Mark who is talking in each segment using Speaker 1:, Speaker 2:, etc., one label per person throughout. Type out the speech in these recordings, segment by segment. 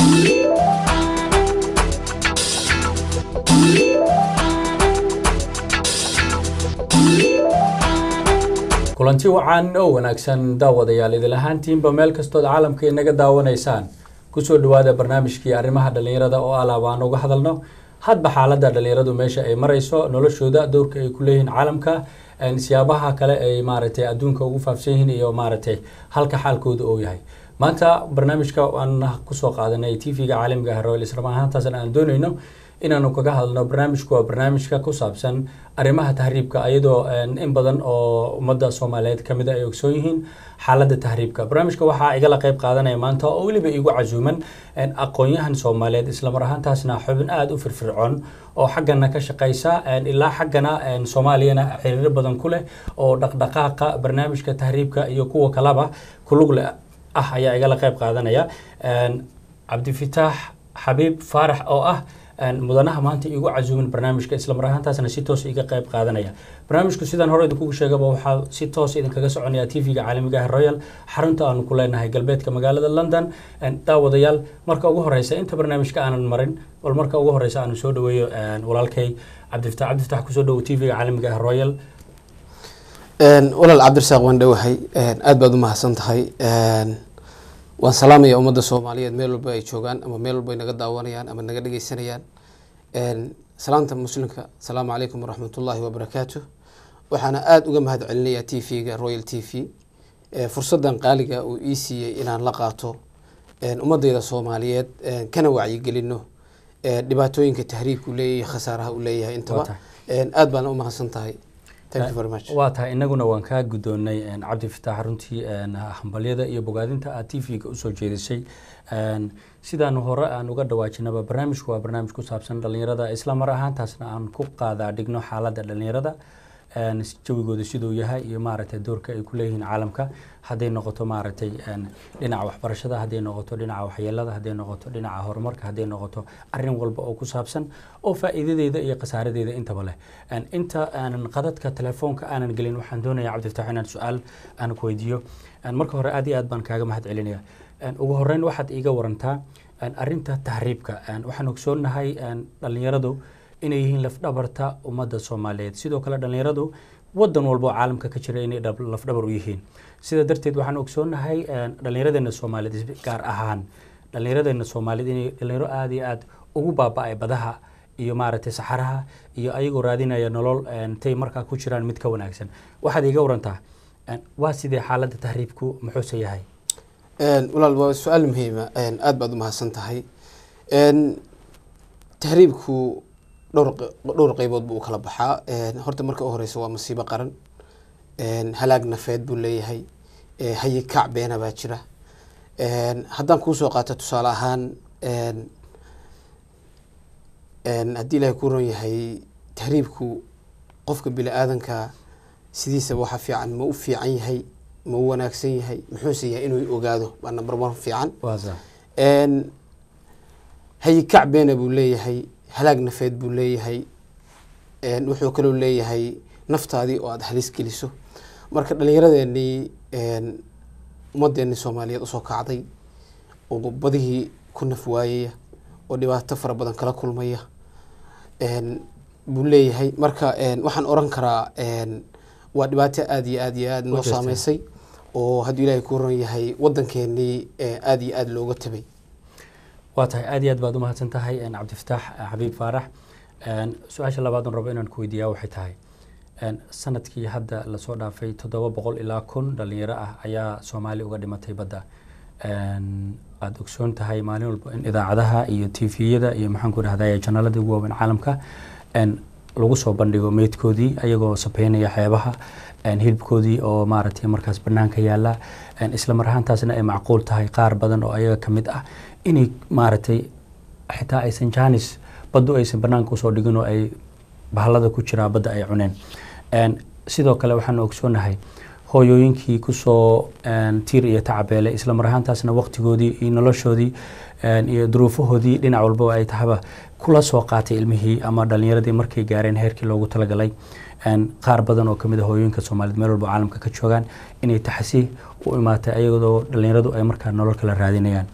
Speaker 1: kulanti wacan oo wanaagsan daawadayaal idil ahaantiinba meel kastood caalamka inaga daawanaysaan kusoo dhawaada barnaamijkii arrimaha dhallinyarada oo alaab aan uga hadalno hadba xaalada dhallinyaradu meesha ay marayso noloshooda dowrka ay ku leeyihiin caalamka siyaabaha kale ay maaragtay adduunka ugu faafsan yihiin iyo maaragtay halka xaalkooda oo yahay maanta barnaamijka aan kusoo qaadanay tv-ga caalamiga ah royal islam ahaantaasna aan doonayno inaanu kaga hadalno barnaamijku waa barnaamijka ku saabsan arrimaha tahriibka iyadoo in badan oo ummadda soomaaliyeed kamid a ay ogsoon yihiin xaaladda tahriibka barnaamijka waxaa igala qeyb qaadanaya maanta oo weliba igu casuuman aqoon-yahan soomaaliyeed islamar ahaantaasna xubin aada u firfircoon oo xaggana ka shaqeysa ilaa xaggana soomaaliyana xiriiro badan ku leh oo dhaqdhaqaaqa barnaamijka tahriibka iyo kuwa kalaba kulugle ah ayaa igala qeyb qaadanaya cabdifitaax xabiib faarax oo ah mudanaha maanta igu casuumin barnaamijka islamar ahaantaasna si toos iga qeyb qaadanaya barnaamijku sidaan hore idinkugu sheegaba waxaa si toos idinkaga soconaya tv-ga caalamiga ah royal xarunta aanu ku leenahay galbeedka magaalada london daawadayaal marka ugu horeysa inta barnaamijka aanan marin bal marka ugu horeysa aanu soo dhaweeyo walaalkay cabdifitax cabdifitax kusoo dhawo tv-ga caalamiga ah royal
Speaker 2: walaal cabdirasaaq waan dhowahay aada baad u mahadsan tahay waan salaamaya ummadda soomaaliyeed meel walba ay joogaan ama meel walba ay naga daawanayaan ama naga dhegeysanayaan salaanta muslimka asalaamu calaykum waraxmat ullaahi wabarakaatu waxaana aada uga mahad celinayaa t v-ga royal t v fursadan qaaliga uu ii siiyey inaan la qaato ummadeyda soomaaliyeed kana wacyigelino dhibaatooyinka tahriibka u leeyahay khasaaraha uu leeyahay intaba aada baana u mahadsan tahay
Speaker 1: waa tahay inaguna waan kaa guddoonnay cabdifitaax runtii hambalyada iyo bogaadinta aad t v-ga usoo jeedisay sidaanu hore aan uga dhawaajinaba barnaamijku waa barnaamij ku saabsan dhallinyarada isla mar ahaantaasna aan ku qaadaa dhigno xaaladda dhallinyarada jawigooda siduu yahay iyo maaragtay doorka ay ku leeyihiin caalamka hadday noqoto maaragtay dhinaca waxbarashada hadday noqoto dhinaca waxyeelada hadday noqoto dhinaca horumarka hadday noqoto arin walba oo ku saabsan oo faa'iidadeeda iyo khasaaradeeda intaba leh inta aanan qadadka telefoonka aanan gelin waxaan doonaya cabdifatax inaan su-aal aan ku weydiiyo marka hore aad iyo aad baan kaaga mahad celinaya ugu horeyn waxaad iiga warantaa arinta tahriibka waxaan ogsoonahay dhallinyaradu inay yihiin lafdhabarta ummadda soomaaliyeed sidoo kale dhallinyaradu wadan walba oo caalamka ka jira inay lafdhabar u yihiin sida darteed waxaan ogsoonahay dhallinyaradeena soomaaliyeed gaar ahaan dhallinyaradeena soomaaliyeed inay dhalinyaro aada iyo aada ugu baaba-ay badaha iyo maaragtay saxaraha iyo ayagoo raadinaya nolol tay markaa ku jiraan mid ka wanaagsan waxaad iiga warantaa waa sidee xaaladda tahriibku muxuuse yahay
Speaker 2: walaal waa su-aal muhiima aada baad u mahadsan tahay tahriibku dhowr dhowr qeybood buu u kala baxaa horta marka u horeysa waa masiibo qaran halaag nafeed buu leeyahay hayi kac beena baa jira haddaan kuusoo qaato tusaale ahaan haddii ilaahay ku ron yahay tahriibku qofka bini aadanka sidiisaba waxa fiican ma u fiican yahay ma u wanaagsan yahay muxuuse yahay inuu ogaado waa number one fiican hayi kac beena buu leeyahay halaag nafeed buu leeyahay wuxuu kaloo leeyahay naftaadii oo aada halis geliso marka dhallinyaradeenii ummadeenii soomaaliyeed usoo kacday oo badihii ku naf waayaya oo dhibaato fara badan kala kulmaya buu leeyahay marka waxaan oran karaa waa dhibaato aada iyo aada iyo aada noo saameysay oo hadduu ilaahay ku ron yahay wadankeenii aada iyo aada looga tabay
Speaker 1: waa tahay aad iyo aad baad umahadsan tahay cabdifitaax xabiib faarax su-aasha labaadan rabo inaan ku weydiiyaa waxay tahay sanadkii hadda lasoo dhaafay toddoba boqol ilaa kun dhalinyaro ah ayaa soomaaliya uga dhimatay badda aada ogsoon tahay maalin walba in idaacadaha iyo tviyada iyo maxaan ku dhahday janaalada ugu waaweyn caalamka lagu soo bandhigo meydkoodii ayagoo sabeynaya xeebaha hilibkoodii oo maaragtay markaas banaanka yaala isla mar ahaantaasna ay macquul tahay qaar badan oo ayaga ka mid ah inay maaragtay xitaa aysan jaanis baddu aysan banaanka usoo dhigin oo ay bahalada ku jiraa badda ay cuneen sidoo kale waxaan ogsoonahay hooyooyinkii kusoo tiir iyo tacabeelay isla mar ahaantaasna waqtigoodii iyo noloshoodii iyo duruufahoodii dhinac walba ay tahaba kula soo qaatay ilmihii ama dhalinyaradii markay gaareen heerkii loogu talagalay qaar badan oo kamid a hooyooyinka soomaaliyed meel walba caalamka ka joogaan inay taxsi u imaatay ayadoo dhalinyaradu ay markaa nolol kala raadinayaan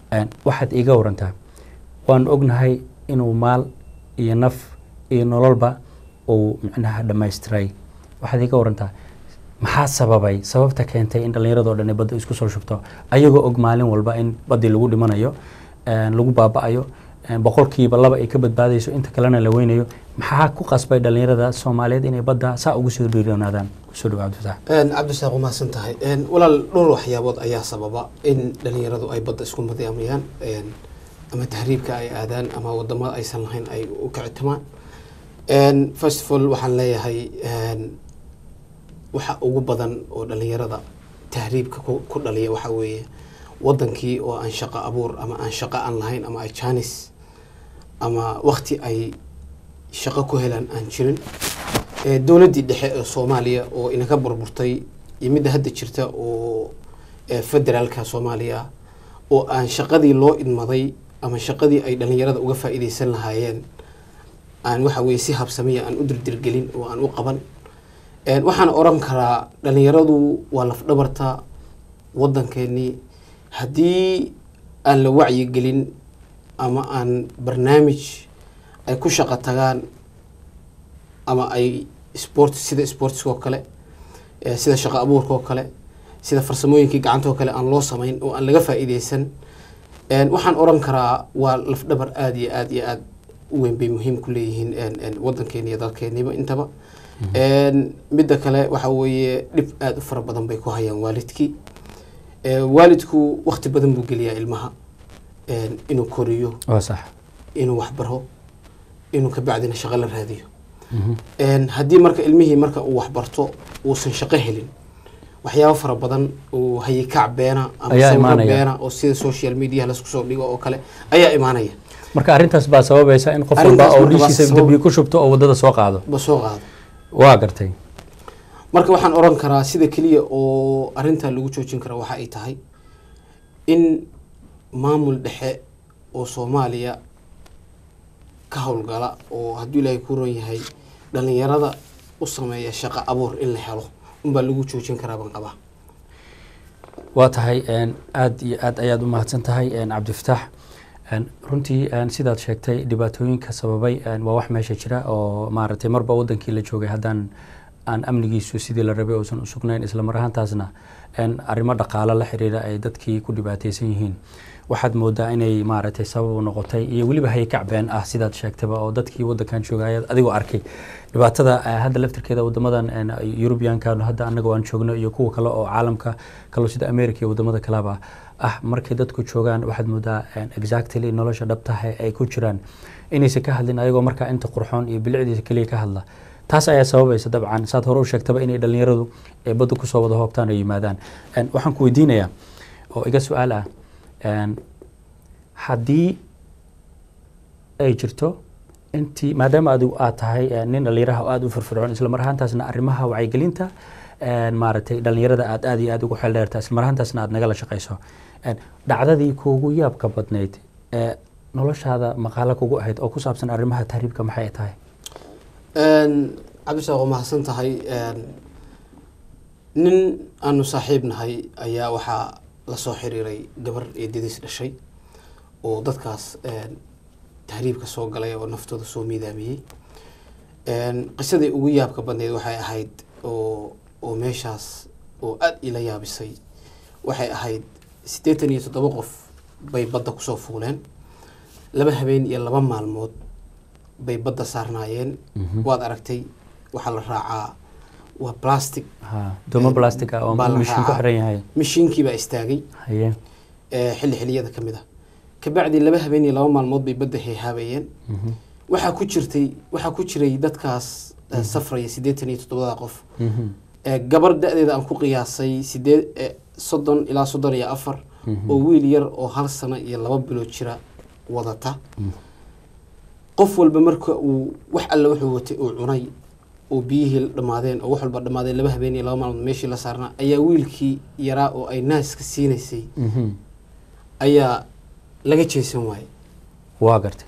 Speaker 1: Een, waxaad iiga warantaa waan ognahay inuu maal iyo naf iyo nololba uu micnaha dhammaystiray waxaad iiga warantaa maxaa sababay sababta keentay in dhallinyaradoo dhan ay badda isku soo shubto ayagoo og maalin walba in baddii lagu dhimanayo een, lagu baaba'ayo een, boqolkiiba laba ay ka badbaadayso inta kalena la weynayo maxaa ku qasbay dhallinyarada soomaaliyeed inay badda saa ugu soo dhiiranaadaan kusoo dhawaad fataax
Speaker 2: cabdisaaq waa mahadsan tahay Een, walaal dhowr waxyaabood ayaa sababa in dhalinyaradu ay badda isku madaamayaan Een, ama tahriibka ay aadaan ama wadamada aysan lahayn ay u kicitimaan Een, first of all waxaan leeyahay een, waxa ugu badan oo dhalinyarada tahriibka ku ku dhaliya waxa weeye wadankii oo aan shaqo abuur ama aan shaqo aan lahayn ama ay jaanis ama wakti ay shaqo ku helaan aan jirin Ee, dowladdii dhexe ee soomaaliya oo inaga burburtay iyo midda hadda jirta oo ee, federaalka soomaaliya oo aan shaqadii loo idmaday ama shaqadii ay dhalinyarada uga faa'iidaysan lahaayeen aan waxa weye si habsamiya aan u dirdirgelin oo aan u qaban Een, waxaan oran karaa dhalinyaradu waa lafdhabarta wadankeenii haddii aan la wacyigelin ama aan barnaamij ay ku shaqo tagaan ama ay sport sida sportska oo kale eh, sida shaqo abuurka oo kale sida farsamooyinkii gacanta oo kale aan loo samayn oo aan laga faa'iidaysan Een, waxaan oran karaa waa lafdhabar aada iyo aada iyo aada u weyn bay muhiim ku leeyihiin een, een, wadankeeni iyo dalkeeniba intaba Een, midda kale waxa weeye dhib aada u fara badan bay ku hayaan waalidkii Ee, waalidku waqti badan buu geliyaa ilmaha een, inuu koriyo
Speaker 1: waa sax
Speaker 2: inuu waxbaro inuu kabacdina shaqo la raadiyo Een, haddii marka ilmihii marka uu waxbarto uusan shaqo helin waxyaabo fara badan oo hayikac beena ama
Speaker 1: Ayaa
Speaker 2: sawiro
Speaker 1: imaanaya.
Speaker 2: beena oo sida social media lasku soo dhigo oo kale ayaa imaanaya
Speaker 1: marka arrintaas baa sababaysa in qof
Speaker 2: Arrintaas
Speaker 1: walba oo
Speaker 2: marka waa
Speaker 1: dhiishiisa
Speaker 2: sabab-
Speaker 1: dambiye ku shubto oo waddada soo qaado
Speaker 2: ba soo qaado
Speaker 1: waa gartay
Speaker 2: marka waxaan oran karaa sida keliya oo arrintaa lagu joojin kara waxa ay tahay in maamul dhexe oo soomaaliya ka howlgala oo hadduu ilaahay ku ron yahay dhalinyarada u sameeya shaqo abuur in la helo unbaa lagu joojin karaa baan qabaa
Speaker 1: waa tahay een, aad iyo aad ayaad u mahadsan tahay een, cabdifataax Een, runtii een, sidaad sheegtay dhibaatooyinka sababay een, waa wax meesha jira oo maaragtay marba wadankii la joogay haddaan aan amnigiisu sidii la rabay uusan u sugnayn isla mar ahaantaasna een, arrimo dhaqaalo la xiriira ay dadkii ku dhibaataysan yihiin waxaad moodaa inay maaragtay sabab u noqotay iyo weliba haykac been ah sidaad sheegtaba oo dadkii wadankan joogaya adigoo arkay dhibaatada eh, hadda laftirkeeda wadamadan een, European-kan hadda anaga aan joogno iyo kuwa kale oo caalamka kale sida America iyo wadamada kaleba ah markay dadku joogaan waxaad moodaa een, exactly nolosha dhabtaha ay ku jiraan inaysan ka hadlin ayagoo markaa inta qurxoon iyo bilicdiisa keliya ka hadla taas ayaa sababaysa dabcan saad hore u sheegtaba inay dhalinyaradu ee badda kusoo wada hoobtaan oo yimaadaan Een, waxaan ku weydiinayaa oo iga su-aal ah een, haddii ay jirto intii maadaama adigu aad tahay eh, nin dhalinyaraha oo aada u firfircoon isla mar ahaantaasna arrimaha wacyigelinta een, maaragtay dhalinyarada aad aad iyo aad ugu xeel dheerta isla mar ahaantaasna aad nagala shaqayso Een, dhacdadii kuugu yaabka badnayd ee noloshaada maqaalo kugu ahayd oo ku saabsan arrimaha tahriibka maxay tahay
Speaker 2: Een, cabdisaaq waa mahadsan tahay Een, nin aanu saaxiib nahay ayaa waxaa lasoo xiriiray gabar eedadiis dhashay oo dadkaas een, tahriibka soo galay oo naftooda soo miidaamiyey Een, qisadii ugu yaabka badneyd waxay ahayd oo oo meeshaas oo aada ila yaabisay waxay ahayd siddeetan iyo toddoba qof bay badda kusoo fuuleen laba habeen iyo laba maalmood bay badda saarnaayeen
Speaker 1: Mhm.
Speaker 2: waad aragtay waxaa la raacaa waa plastic
Speaker 1: ha doomo plastic ah oo
Speaker 2: Baa la
Speaker 1: mishiin ku
Speaker 2: raacaa.
Speaker 1: xiran yahay
Speaker 2: mishiinkii baa istaagay
Speaker 1: haye
Speaker 2: ee, xilli xilliyada ka mid ah kabacdi laba habeen iyo laba maalmood bay badda heehaabayeen
Speaker 1: Mhm.
Speaker 2: waxaa ku jirtay waxaa ku jiray dadkaas eh, safraya siddeetan iyo toddobada qof
Speaker 1: Mhm.
Speaker 2: ee, gabar da-deeda aan ku qiyaasay sideed eh, soddon ilaa soddon iyo afar
Speaker 1: Mhm.
Speaker 2: oo wiil yar oo hal sano iyo laba bilood jira wadata
Speaker 1: Mhm.
Speaker 2: qof walba marka uu wax alle wuxuu watay uu cunay oo biyihii dhammaadeen oo wax walba dhammaadeen laba habeen iyo laba maalmood meeshii la saarnaa ayaa wiilkii yaraa oo ay naaska siinaysay
Speaker 1: Mhm.
Speaker 2: ayaa laga jeesan waayey
Speaker 1: waa gartay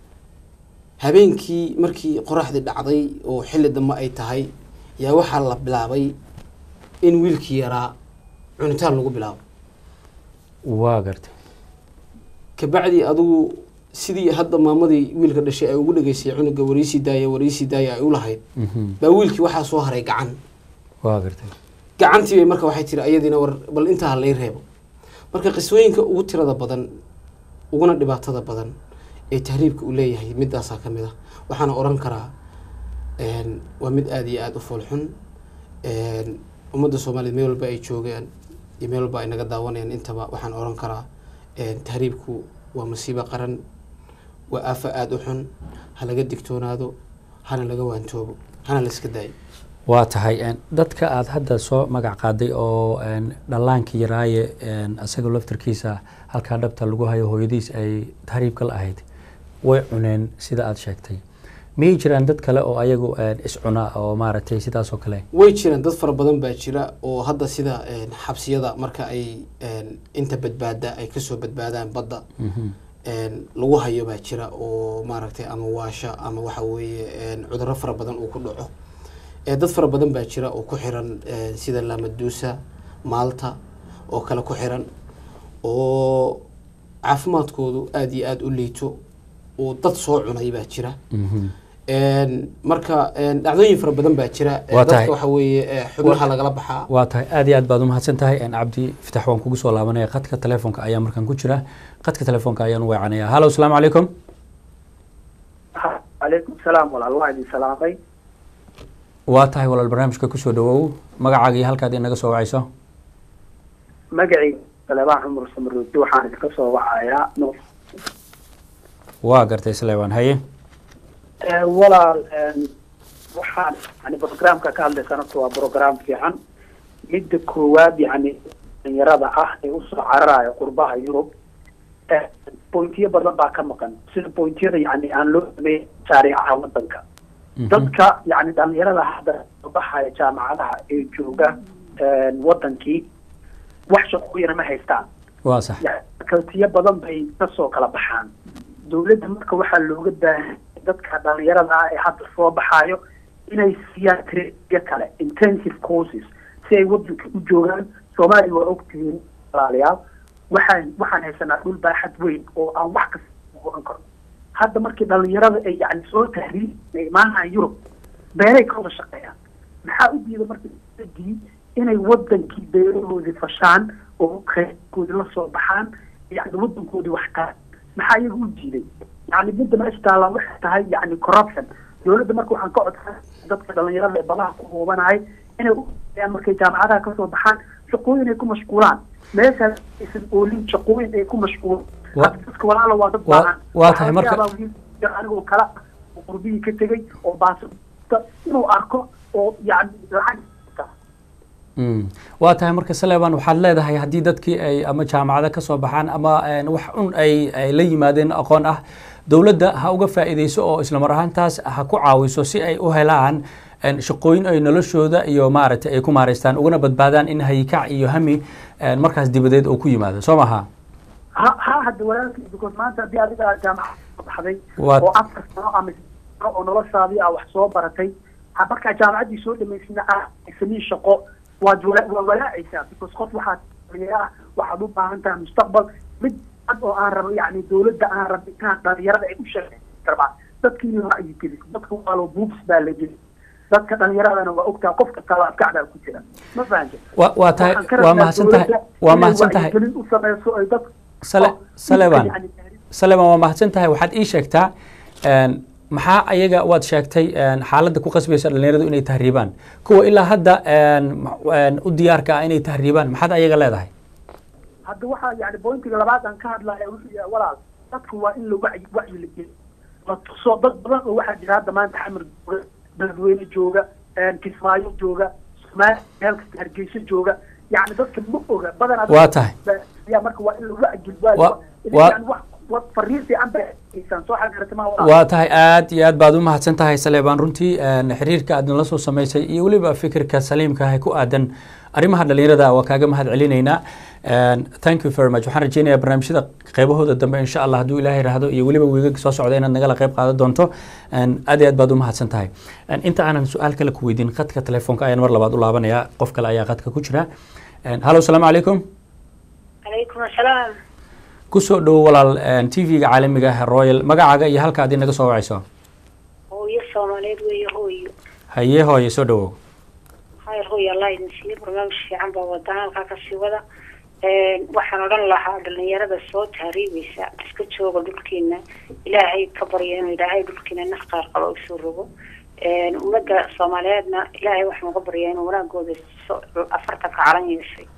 Speaker 2: habeenkii markii qoraxdii dhacday oo xilli dambe ay tahay yaa waxaa la bilaabay in wiilkii yaraa cunitaan lagu bilaabo
Speaker 1: waa gartay
Speaker 2: kabacdi adigu sidii hadda maamadii wiilka dhashay ay ugu dhageysay cunuga wariisii daaya wariisii daaya ay u lahayd
Speaker 1: Mhm.
Speaker 2: baa wiilkii waxaa soo haray gacan
Speaker 1: waa gartay
Speaker 2: gacantii bay marka waxay tiri ayadiina war bal intaa ha lay reebo marka qisooyinka ugu tirada badan uguna dhibaatada badan ee tahriibka uu leeyahay midaasaa ka mid ah waxaana oran karaa een, waa mid aada iyo aada u foolxun een, ummadda soomaaliyeed meel walba ay joogaan iyo meel walba ay naga daawanayaan intaba waxaan oran karaa een, tahriibku waa masiibo qaran waa aafa aada u xun ha laga digtoonaado hana laga waantoobo hana la iska daayo
Speaker 1: waa tahay een, dadka aada hadda soo magac qaaday oo een, dhallaankii yaraaye een, isaga laftarkiisa halkaa dhabta lagu hayo hooyadiis ay tahriibka la ahayd way cuneen sida aada sheegtay miyay jiraan dad kale oo ayagu een, iscuna oo maaragtay sidaas oo kale
Speaker 2: way jiraan dad fara badan baa jira oo hadda sida een, xabsiyada marka ay een, inta badbaada ay kasoo badbaadaan badda
Speaker 1: Mhm.
Speaker 2: een, lagu hayo baa jira oo maaragtay ama waasha ama waxa weeye een, cudurro fara badan uu ku dhaco ee dad fara badan baa jira oo ku xiran een, sida lamaduusa maalta oo kale ku xiran oo caafimaadkoodu aada iyo aada u liito oo dad soo cunay baa jira
Speaker 1: Mhm.
Speaker 2: Een, marka een, dhacdooyin fara badan baa jira ee
Speaker 1: Waa
Speaker 2: dadka
Speaker 1: tahay.
Speaker 2: waxa weeye ee, xubnaha lagala baxaa
Speaker 1: waa tahay aad iyo aad baad umahadsan tahay een, cabdi fitax waan kugu soo laabanaya qadka telefoonka ayaa markaan ku jira qadka telefoonka ayaan u weecanaya hallo asalaamu calaykum
Speaker 3: calaykum salaam walaal waa idin salaamay
Speaker 1: waa tahay walaal barnaamijka kusoo dhawow magacaaga iyo halkaad inaga soo wacayso
Speaker 3: magacayga saleebaan cumar samaroodi waxaan idinka soo wacayaa no
Speaker 1: waa gartay sleban haye
Speaker 3: Eh, walaal em, waxaan yani programka ka hadlaysana horta waa program fiican midda koowaad yani dhalinyarada ah ee usoo cararaya qurbaha yurub eh, pointiyo badan baa ka maqan sida pointiyada yani aan loo sameyn shaariicaha wadanka
Speaker 1: Mhm.
Speaker 3: dadka yani dhalinyarada hadda soo baxaya jaamacadaha ee jooga eh, wadankii wax shaqooyina ma haystaan
Speaker 1: waa sax
Speaker 3: kaltiyo badan bay kasoo kala baxaan dowladda marka waxaa looga baahan dadka dhalinyarada ah ee hadda soo baxaayo inay siiyaan traiyo kale intensive courses si ay wadanka u joogaan soomaaliya waa ogtihiin walaalayaal waxaan waxaan haysanaa dhul baaxad weyn oo aan wax kasta oran karno hadda markii dhalinyarada ay yani soo tahriib ay imaanayaan yurub beeray ka wada shaqeeyaan maxaa u diida marka dowladii inay wadankii beerahoodii fashaan oo kheyraadkoodii la soo baxaan yani wadankoodii wax ka maxaa iyaga u diiday yani midda meesha taallaa waxay tahay yani corruption dowladda marka waxaan ka codsan dadka dhalinyarada ee badaha ku huubanahay inay u shaqeeyaan markay jaamacadaha kasoo baxaan shaqooyin ay ku mashquulaan meeshaas aysan oolin shaqooyin ay ku mashquulaan
Speaker 1: Wa-
Speaker 3: Hadda dadka walaala waa dad
Speaker 1: Wa-
Speaker 3: baahan
Speaker 1: waa tahay
Speaker 3: Waxaa
Speaker 1: marka-
Speaker 3: laga yaabaa wiil anigoo kala oo qurbihii ka tegay oo baasita inuu arko oo yani lacag
Speaker 1: Mm. waa tahay marka saleban waxaad leedahay haddii dadkii ay ama jaamacado ka soo baxaan ama een, wax un ay ay la yimaadeen aqoon ah dowladda ha uga faa'iideyso oo isla mar ahaantaas ha ku caawiso si ay u helaan een, shaqooyin ay noloshooda iyo maaragtay ay ku maareystaan ugana badbaadaan in hayikac iyo hami een, markaas dibadeed uu ku yimaado soo maha
Speaker 3: ha ha hadda walaalkii because maanta haddii adiga aad jaamacad soo baxday
Speaker 1: Waa-
Speaker 3: oo afar sano ama saddex sano oo noloshaadii aa wax soo baratay ha markaa jaamacaddii soo dhamaysina ah samiin shaqo waad wala waa walaacaysaa because qof waxaad dhalinyaro ah waxaad u baahan tahay mustaqbal mid cad oo aan rabo yani dowladda aan rabitaan dhalinyarada ay u shaqeyn rabaa dadkii in la ra'yi geliso dadka waalo buubs baa la geli dadka dhalinyaradana waa ogtaa qofka kala adkacdaa ku jira ma fahanta
Speaker 1: Wa- waa tahay
Speaker 3: Waxaan ka
Speaker 1: waa
Speaker 3: rabnaa
Speaker 1: mahadsan tahay
Speaker 3: dowladda
Speaker 1: waa
Speaker 3: inay
Speaker 1: mahadsan tahay
Speaker 3: wacyigelin u sameyso ay dad
Speaker 1: Sale-
Speaker 3: oo
Speaker 1: Saleban.
Speaker 3: yani
Speaker 1: saleman waa mahadsan tahay waxaad ii sheegtaa een, maxaa ayaga waad sheegtay een, xaaladda ku qasbaysa dhalinyaradu inay tahriibaan kuwa ilaa hadda een, ma- een, u diyaarka ah inay tahriibaan maxaad ayaga leedahay
Speaker 3: hadda waxaa yani bointiga labaad aan ka hadlaya wuxuu yahay walaal dadku waa in la wacyi wacyi la geliyo la tuso dad badan oo waxaa jira hadda maanta xamar jooga beledweyne jooga kismaayo jooga soomaaliya meel kasta hargeysa jooga yani dadka ma oga badanaa
Speaker 1: waa tahay
Speaker 3: ya marka waa in la wacyi waa
Speaker 1: Wa- wa-
Speaker 3: yani wax wa fariin fiican bay haysaan soo xagarata ma walaal
Speaker 1: waa tahay aad iyo aad baad u mahadsan tahay saleebaan runtii een, xiriirka aad nala soo samaysay iyo weliba fikirka saliimka ah ee ku aadan arrimaha dhalinyarada waa kaaga mahad celinaynaa Een, thank you very much waxaan rajeynayaa barnaamijyada qeybahooda dambe insha allah hadduu ilaahay raahdo iyo weliba wiigaga soo socda inaad nagala qeyb qaadan doonto Een, aad iyo aad baad u mahadsan tahay Een, inta aanan su-aal kale ku weydiin khadka telefoonka ayaan mar labaad u laabanayaa qof kale ayaa khadka ku jira Een, hallo asalaamu calaykum
Speaker 4: calaykum asalaam
Speaker 1: kusoo dhowo walaal t v-ga caalamiga ah royal magacaaga iyo halka ad inaga soo wacayso
Speaker 4: hooyo soomaaliyeed weeye hooyo
Speaker 1: haye hooye soo dhawow
Speaker 4: hayr hooyo allah idin siiye barnaamij fiican baa wadana halkaa kasii wada waxaan odhan lahaa dhalinyarada soo tahriibeysa iska jooga dhulkiina ilaahay ka barya inuu ilaahay dhulkiina naf qaar qalo usoo rogo ummadda soomaaliyeedna ilaahay waxaan uga baryaa inuu wanaagooda afartanka calan yeeshay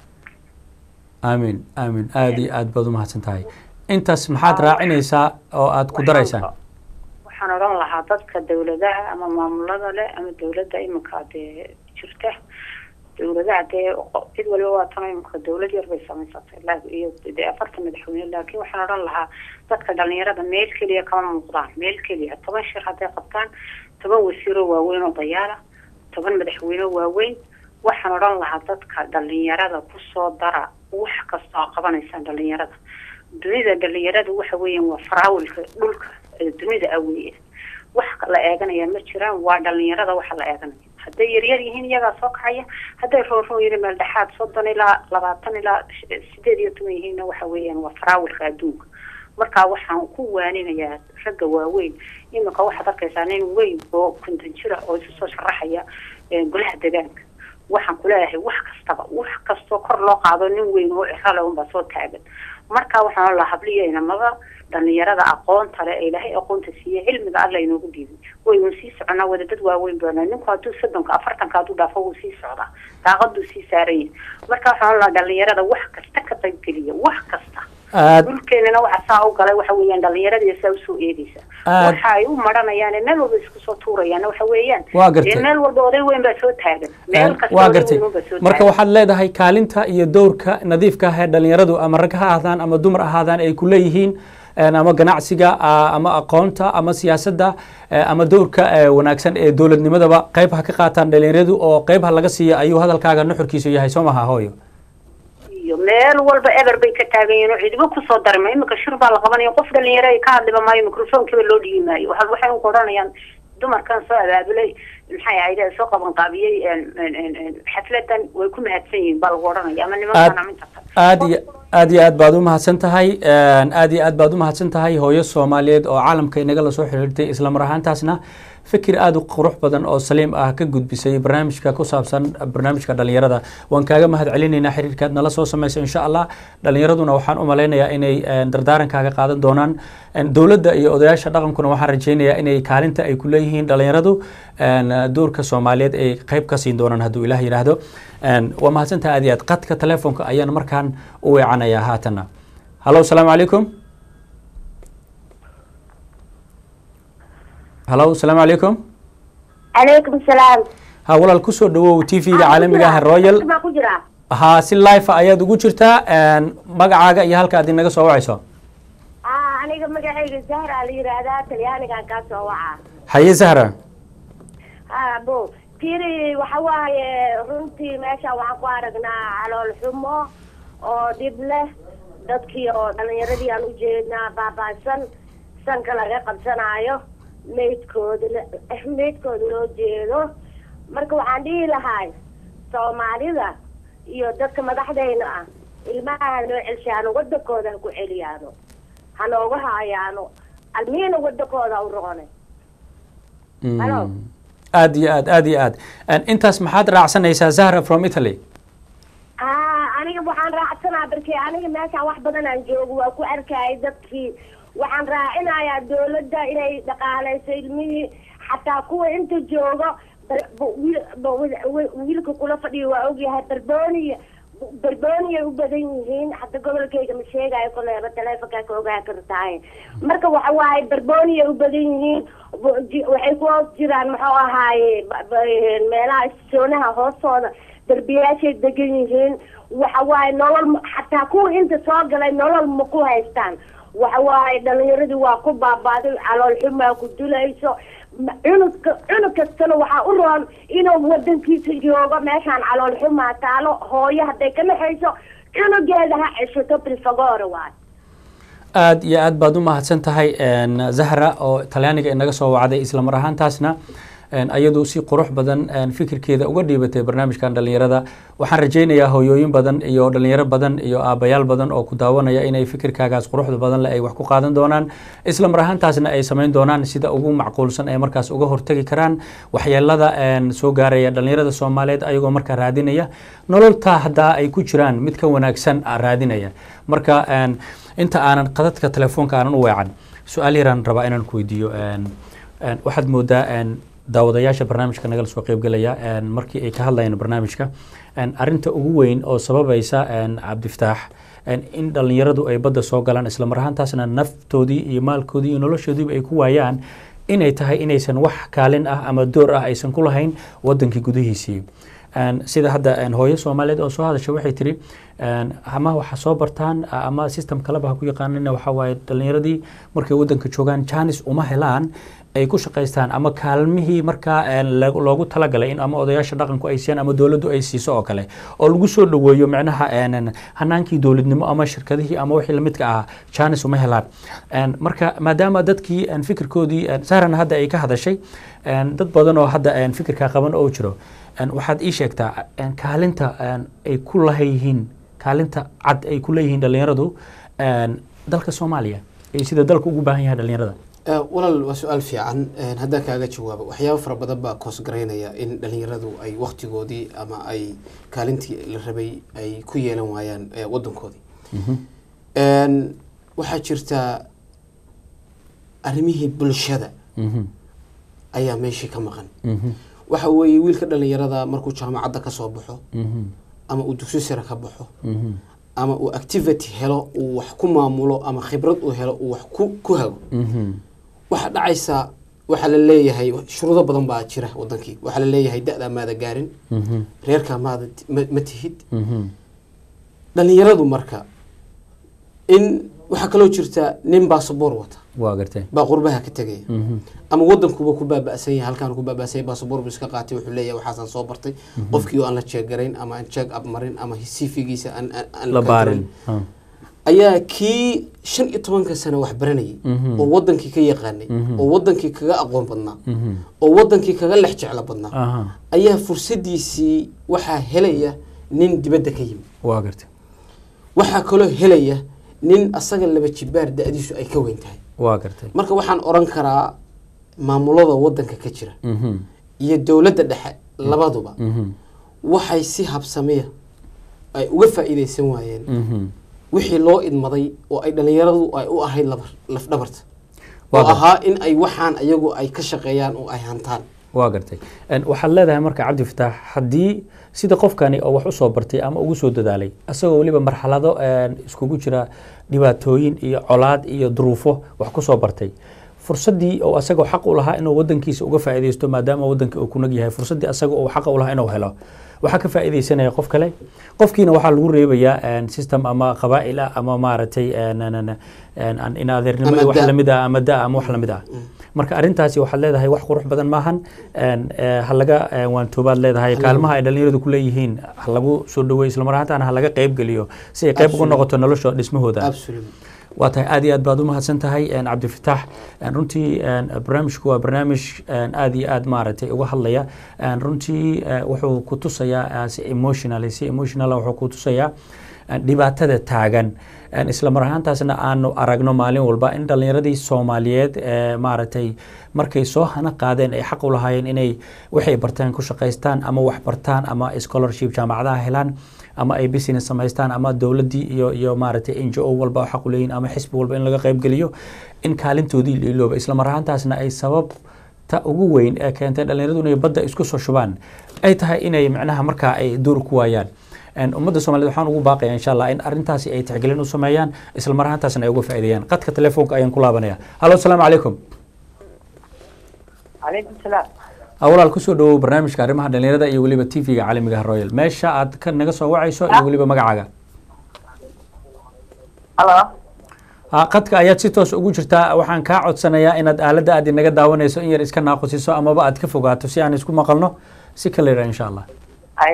Speaker 1: aamin aamin aada iyo aad baad umahadsan tahay intaas maxaad raacinaysaa oo aad ku daraysaa
Speaker 4: waxaan odhan lahaa dadka dawladaha ama maamulada leh ama dawladda iminka dee jirta dawladaha dee cid waliba waa tan iminka dawlad yar bay samaysatay iyo dee afartan madaxweyne laakiin waxaan odhan lahaa dadka dhalinyarada meel keliya kama muuqdaan meel keliya toban shir hadday qabtaan toban wasiiro waaweyn oo dayaala toban madaxweyne waaweyn waxaan odhan lahaa dadka dhalinyarada kusoo dara wax kasta oo qabanaysaan dhalinyarada dunida dhalinyarada waxa weeyaan waa faraawilka dhulka dunida aweeye wax la eeganaya ma jiraan waa dhalinyarada waxa la eeganaya hadday yaryar yihiin iyagaa soo kacaya hadday rooroo yiri meel dhexaad soddon ilaa labaatan ilaa sideed iyo toban yihiinna waxa weeyaan waa faraawilka adduunka marka waxaan ku waaninayaa ragga waaweyn iminka waxaad arkaysaa nin weyn oo konton jira oo isu soo sharaxaya golaha deegaanka waxaan kuleeyahay wax kastaba wax kastoo kor loo qaado nin weyn oo cirale unbaa soo taagan marka waxaan lahaa habliyo inamada dhalinyarada aqoonta le ee ilaahay aqoonta siiye cilmiga alla inoogu dhiibay waynu sii soconaa wada dad waaweyn baana ninku hadduu soddonka afartanka hadduu dhaafo wuu sii socdaa daaqaduu sii saaranya marka waxaan lahaa dhalinyarada wax kasta ka qaybgeliya wax kasta dhulkeenana waxa saa u galay waxa weeyaan dhalinyarada saa usoo eedeysa waxa ay u maranayaan meel walba isku soo tuurayaan waxa weeyaan
Speaker 1: waa gartay
Speaker 4: meel walba oday weyn baa soo taagan meel kasta
Speaker 1: waa
Speaker 4: oday
Speaker 1: gartay
Speaker 4: weyn baa soo
Speaker 1: marka
Speaker 4: taagan
Speaker 1: waxaad leedahay kaalinta iyo dowrka nadiifka ah ee dhalinyaradu ama rag ha ahaadaan ama dumar ahaadaan ay ku leeyihiin een, ama ganacsiga a- ama aqoonta ama siyaasadda eh, ama dowrka eh, wanaagsan ee dowladnimadaba qayb ha ka qaataan dhalinyaradu oo qayb ha laga siiya ayuu hadalkaaga nuxurkiisu yahay soo maha hooyo
Speaker 4: iyo meel walba eber bay ka taagan yihiin oo cidiba kusoo darma iminka shir baa la qabanaya qof dhalinyaro ay ka hadliba maayo microfonkiiba loo dhiibi maayo waxa waxay u odhanayaan dumarkan soo abaabulay maxay ahayd ee soo qaban qaabiyey een- een- een- een xafladan way ku mahadsan yihiin baa lagu odhanaya ama nimankan ama inta kale
Speaker 1: aad iyo aad iyo aad baad u mahadsan tahay een, aad iyo aad baad u mahadsan tahay hooyo soomaaliyeed oo caalamka inaga la soo xiriirtay isla mar ahaantaasna fikir aada u qurux badan oo saliim ah ka gudbisay barnaamijka ku saabsan barnaamijka dhalinyarada waan kaaga mahad celinaynaa xiriirkaad nala soo samaysa insha allah dhalinyaraduna waxaan u malaynayaa inay een, dardaarankaaga qaadan doonaan een, dowladda iyo odayaasha dhaqankuna waxaan rajaynayaa inay kaalinta ay ku leeyihiin dhalinyaradu een, doorka soomaaliyeed ay qayb ka siin doonaan hadduu ilaah yidhaahdo een, waa mahadsantaha aad iyo aad qadka telefoonka ayaan markaan u weecanayaa haatana hallo asalaamu calaykum hallo asalaamu calaykum
Speaker 5: calaykum salaam
Speaker 1: ha walaal kusoo dhawow t v-ga caalamiga ah royal
Speaker 5: baa ku jira
Speaker 1: ha si life ayaad ugu jirtaa een, magacaaga iyo halka aad inaga soo wacayso
Speaker 5: ah aniga magacayga zahra la yidhaahdaa talyaanigan kaa soo waca
Speaker 1: haye sahra
Speaker 5: ah bo tiri waxa waaye runtii meesha waxaan ku aragnaa calool xumo oo dhib leh dadkii oo dhalinyaradii aan ujeednaa baabaasan sanka laga qabsanaayo meydkooda la- meydkooda loo jeedo marka waxaan dhihi lahay soomaalida iyo dadka madaxdayna ah ilmaha hanoo celshaano wadankooda ha ku celiyaano hanooga haayaano almiina wadankooda u roqonay
Speaker 1: Mm.
Speaker 5: Hello.
Speaker 1: aad iyo aad aad iyo aad Een, intaas maxaad raacsanaysaa zahra from italy
Speaker 5: ah aniga waxaan raacsanaa barkii aniga meeshaan wax badan aan joogo waa ku arkayay dadkii waxaan raacinayaa dawladda inay dhaqaaleyso ilmihii xataa kuwa inta joogo bar- bu- wiil- bu- wi- wi- wiilka kula fadhiyo waa ogyahay barbooniya barbooniyay u badan yihiin hadda gobolkayga ma sheegayo koleeba taleefonkaa ka ogaa kartahay marka waxa waaye barbooniyay u badan yihiin bu- ji- waxay ku hoos jiraan muxuu ahaaye ba- ba- meelaha soonaha hoostooda darbiyaashay degan yihiin waxa waaye nolol ma- xataa kuwa inta soo galay nolol ma ku haystaan waxa waaye dhalinyaradii waa ku baabaaday calool xumaa ku dulayso Ma- cunugka cunug kastana waxaa u roon inuu wadankiisa joogo meeshaan calool xumaa taalo hooyo hadday ka naxayso cunugeeda ha ceshato bilfagore waay
Speaker 1: aad iyo aad baad u mahadsan tahay een, zahra oo talyaaniga inaga soo wacday isla mar ahaantaasna ayadu si qurux badan fikirkeeda uga dhiibatay barnaamijkan dhalinyarada waxaan rajaynayaa hooyooyin badan iyo dhalinyaro badan iyo aabayaal badan oo ku daawanaya inay fikirkaagaas quruxda badan leh ay wax ku qaadan doonaan isla mar ahaantaasna ay samayn doonaan sida ugu macquulsan ee markaas uga hortegi karaan waxyeelada soo gaaraya dhalinyarada soomaaliyeed ayagoo markaa raadinaya nololtaa haddaa ay ku jiraan mid ka wanaagsan raadinaya marka inta aanan qadadka telefoonka aanan u weecan su-aal yaraan rabaa inaan ku weydiiyo waxaad moodaa daawadayaasha barnaamijka nagala soo qeybgelaya markii ay ka hadlayeen barnaamijka arinta ugu weyn oo sababaysa cabdifataax in dhalinyaradu ay badda soo galaan isla mar ahaantaasna naftoodii iyo maalkoodii iyo noloshoodiiba ay ku waayaan inay tahay inaysan wax kaalin ah ama door ah aysan ku lahayn wadankii gudihiisii sida hadda hooyo soomaaliyeed oo soo hadasha waxay tiri ama waxa soo bartaan ama system kaleba ha ku yaqaanina waxa waaye dhalinyaradii markay wadanka joogaan janis uma helaan ay ku shaqaystaan ama kaalmihii markaa loogu talagalay in ama odayaasha dhaqanku ay siiyaan ama dowladdu ay siiso oo kale oo lagu soo dhoweeyo micnaha hanaankii dowladnimo ama shirkadihii ama wixii lamidka ahaa janis uma helaan marka maadaama dadkii fikirkoodii saarana hadda ay ka hadashay dad badan oo hadda fikirkaa qaban oo jiro waxaad ii sheegtaa kaalinta ay ku lahayihiin kaalinta cad ay ku leeyihiin dhalinyaradu dalka soomaaliya iyo sida dalka ugu baahan yahay dhalinyarada
Speaker 2: walaal waa su-aal fiican haddaan kaaga jawaabo waxyaabo fara badan baa koos garaynaya in dhalinyaradu ay waktigoodii ama ay kaalintii la rabay ay ku yeelan waayaan wadankoodii waxaa jirta arrimihii bulshada ayaa meeshii ka maqan waxa weeye wiilka dhalinyarada markuu jaamacadda ka soo baxo ama uu dugsi sare ka baxo ama uu activity helo uu wax ku maamulo ama khibrad uu helo uu wax ku ku hago waxaa dhacaysa waxaa la leeyahay shuruudo badan baa jira wadankii waxaa la leeyahay da-daa maada gaarin reerkaa maada ma tihid dhalinyaradu marka in waxaa kaloo jirta nin baasaboor wata
Speaker 1: waa gartee
Speaker 2: baa qurbaha ka tegaya ama wadankuba ku baaba'san yahay halkaan ku baaba'san yahay baasaboor buu iska qaatay wuxuu leeyahay waxaasaan soo bartay qofkii oo aan la jeegarayn ama aan jeeg ab marin ama sifigiisa aan aan
Speaker 1: la baarin
Speaker 2: ayaa kii shan iyo tobanka sano wax baranayay oo wadankii ka yaqaanay oo wadankii kaga aqoon badnaa oo wadankii kaga lex jeclo badnaa ayaa fursadiisii waxaa helaya nin dibadda ka yimid
Speaker 1: waa gartee
Speaker 2: waxaa kaloo helaya nin asaga laba jibaar da-diisu ay ka weyn tahay
Speaker 1: waa gartay
Speaker 2: marka waxaan oran karaa maamulada wadanka ka jira iyo dowladda dhexe labaduba waxay si habsamiya ay uga faa'iidaysan waayeen wixii loo idmaday oo ay dhalinyaradu ay u ahayd lafdhabarta oo ahaa in ay waxaan ayagu ay ka shaqeeyaan oo ay hantaan
Speaker 1: waa gartay waxaad leedahay marka cabdi fataax haddii sida qofkani oo wax usoo bartay ama ugu soo dadaalay asagoo weliba marxalado iskugu jira dhibaatooyin iyo colaad iyo duruufo wax kusoo bartay fursadii oo asagoo xaq u lahaa inuu wadankiisa uga faa'iidaysto maadaama wadanka uu ku nag yahay fursadii asaga uu xaqa u lahaa inuu helo waxaa ka faa'iidaysanaya qof kale qofkiina waxaa lagu reebayaa system ama qabaa'il ah ama maaragtay in adeernimo wax lamid ah ama da ama wax lamid ah marka arrintaasi waxaad leedahay wax qurux badan maahan halaga waantoobaad leedahay kaalmaha ay dhalinyaradu ku leeyihiin ha lagu soo dhaweey islamar ahaantaana ha laga qayb geliyo si ay qayb ugu noqoto nolosha dhismahooda waa tahay aad iyo aad baad u mahadsan tahay cabdifataax runtii barnaamijku waa barnaamij aad iyo aad maaragtay uga hadlaya runtii wuxuu ku tusayaa si emotional si emotional wuxuu ku tusayaa dhibaatada taagan isla mar ahaantaasna aanu aragno maalin walba in dhalinyaradii soomaaliyeed maaragtay markay soo hana qaadeen ay xaq u lahaayeen inay waxay barteen ku shaqaystaan ama wax bartaan ama scholarship jaamacadaha helaan ama ay business samaystaan ama dowladdii iyo iyo maaragtay n g o walba xaq u leeyihin ama xisbi walba in laga qayb geliyo in kaalintoodii la ilooba isla mar ahaantaasna ay sabab ta ugu weyn ee keentay dhalinyaradu inay badda isku soo shubaan ay tahay inay macnaha markaa ay door ku waayaan ummadda somaliyed waxaan ugu baaqaya insha allah in arrintaasi ay tixgelin u sameeyaan isla mar ahaantaasna ay uga faa'iideeyaan qadka telefoonka ayaan ku laabanaya hallo asalaamu calaykum
Speaker 6: calaykum salaam
Speaker 1: walaal kusoo dhawow barnaamijka arrimaha dhalinyarada iyo weliba t v-ga caalamiga royal meesha aad ka naga soo wacayso iyo weliba magacaaga
Speaker 6: halo
Speaker 1: qadka ayaad si toos ugu jirtaa waxaan kaa codsanayaa inaad aaladda aad inaga daawanayso in yar iska naaqusiso amaba aad ka fogaato si aan isku maqalno si kala yara insha allah
Speaker 6: ay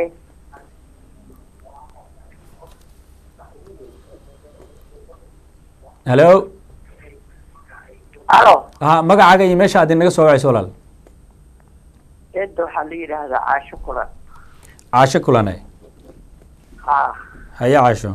Speaker 1: hallo
Speaker 6: halo
Speaker 1: ha magacaaga iyo meesha aad inaga soo wacayso walaal
Speaker 6: eedda waxaa la yidhaahdaa caasho kulan
Speaker 1: caasho kulane
Speaker 6: haa
Speaker 1: haye caasho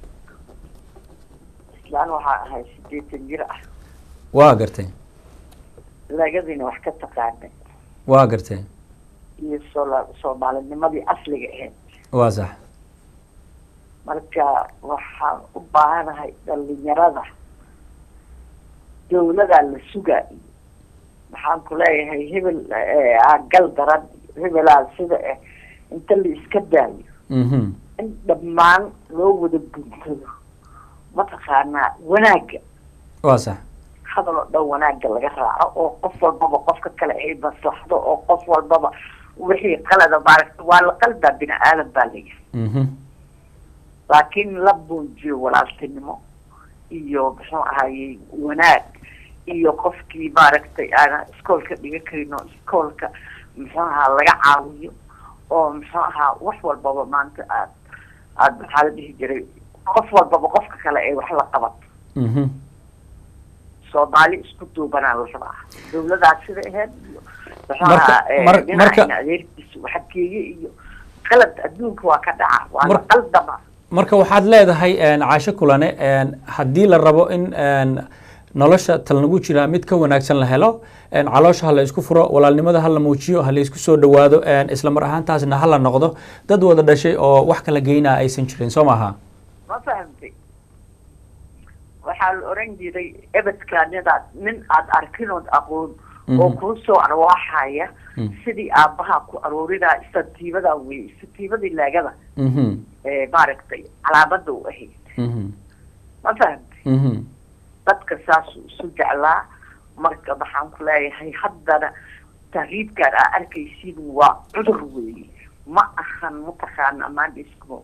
Speaker 6: islaan waxaa ahay sideetan jir ah
Speaker 1: waa gartay
Speaker 6: lagadiina wax ka taqaanay
Speaker 1: waa gartay
Speaker 6: iyo soola soomaalinimadii asliga ahayd
Speaker 1: waa sax
Speaker 6: marka waxaan u baahanahay dhalinyarada dawladaa la sugaa maxaan ku leeyahay hebel aa gal daran hebelaa sida eh inta la iska daayo
Speaker 1: mhm
Speaker 6: in dhammaan loo wada guntado mataqaanaa wanaagga
Speaker 1: waa sax
Speaker 6: hadal oo dhan wanaagga laga raaco oo qof walbaba qofka kale ay maslaxdo oo qof walbaba wixii qalada maaragta waa la qaldaa bini aadan baa layahay
Speaker 1: mhm
Speaker 6: laakiin la muujiyo walaaltinimo iyo muxuu ahayey wanaag iyo qofkii maaragtay aana iskoolka dhiga karin oo iskoolka muxuu ahaa laga caawiyo oo muxuu ahaa wax walbaba maanta aad aad maxaa la dhihi jiray qof walbaba qofka kale ay wax la qabato
Speaker 1: mhm
Speaker 6: soomaali isku duubanaa la rabaa dawladaas sida ahayd iyo muxuu
Speaker 1: Marka-
Speaker 6: ahaa eh,
Speaker 1: mar-
Speaker 6: dhinacayna
Speaker 1: marka-
Speaker 6: adeerkiisa waxageeye iyo qalad adduunka waa ka dhaca waa la
Speaker 1: Mar-
Speaker 6: qaldama
Speaker 1: marka waxaad leedahay een, caasho kulane een, haddii la rabo in een, nolosha talnagu jira mid ka wanaagsan la helo een, caloosha ha la isku furo walaalnimada ha la muujiyo ha la isku soo dhowaado een, isla mar ahaantaasna ha la noqdo dad wada dhashay oo wax kala geynaa aysan jirin soo maaha
Speaker 6: ma fahamtay waxaa la oran jiray ebedkaa nidaad nin aad arkinood aqoon oo
Speaker 1: Mhm.
Speaker 6: kuu soo arwaaxaya
Speaker 1: Mm.
Speaker 6: sidii aabbaha ku aroorinaa istatiibadaa wey istatiibadii laagada
Speaker 1: mhm
Speaker 6: ee maaragtay calaamada u ahayd
Speaker 1: mhm
Speaker 6: ma fahamtay
Speaker 1: mhm
Speaker 6: dadka saasuu isu jeclaa marka maxaan ku leeyahay haddana tahriibkaan aa arkaysiin waa cudur weeye ma ahan mataqaana maandhiskmo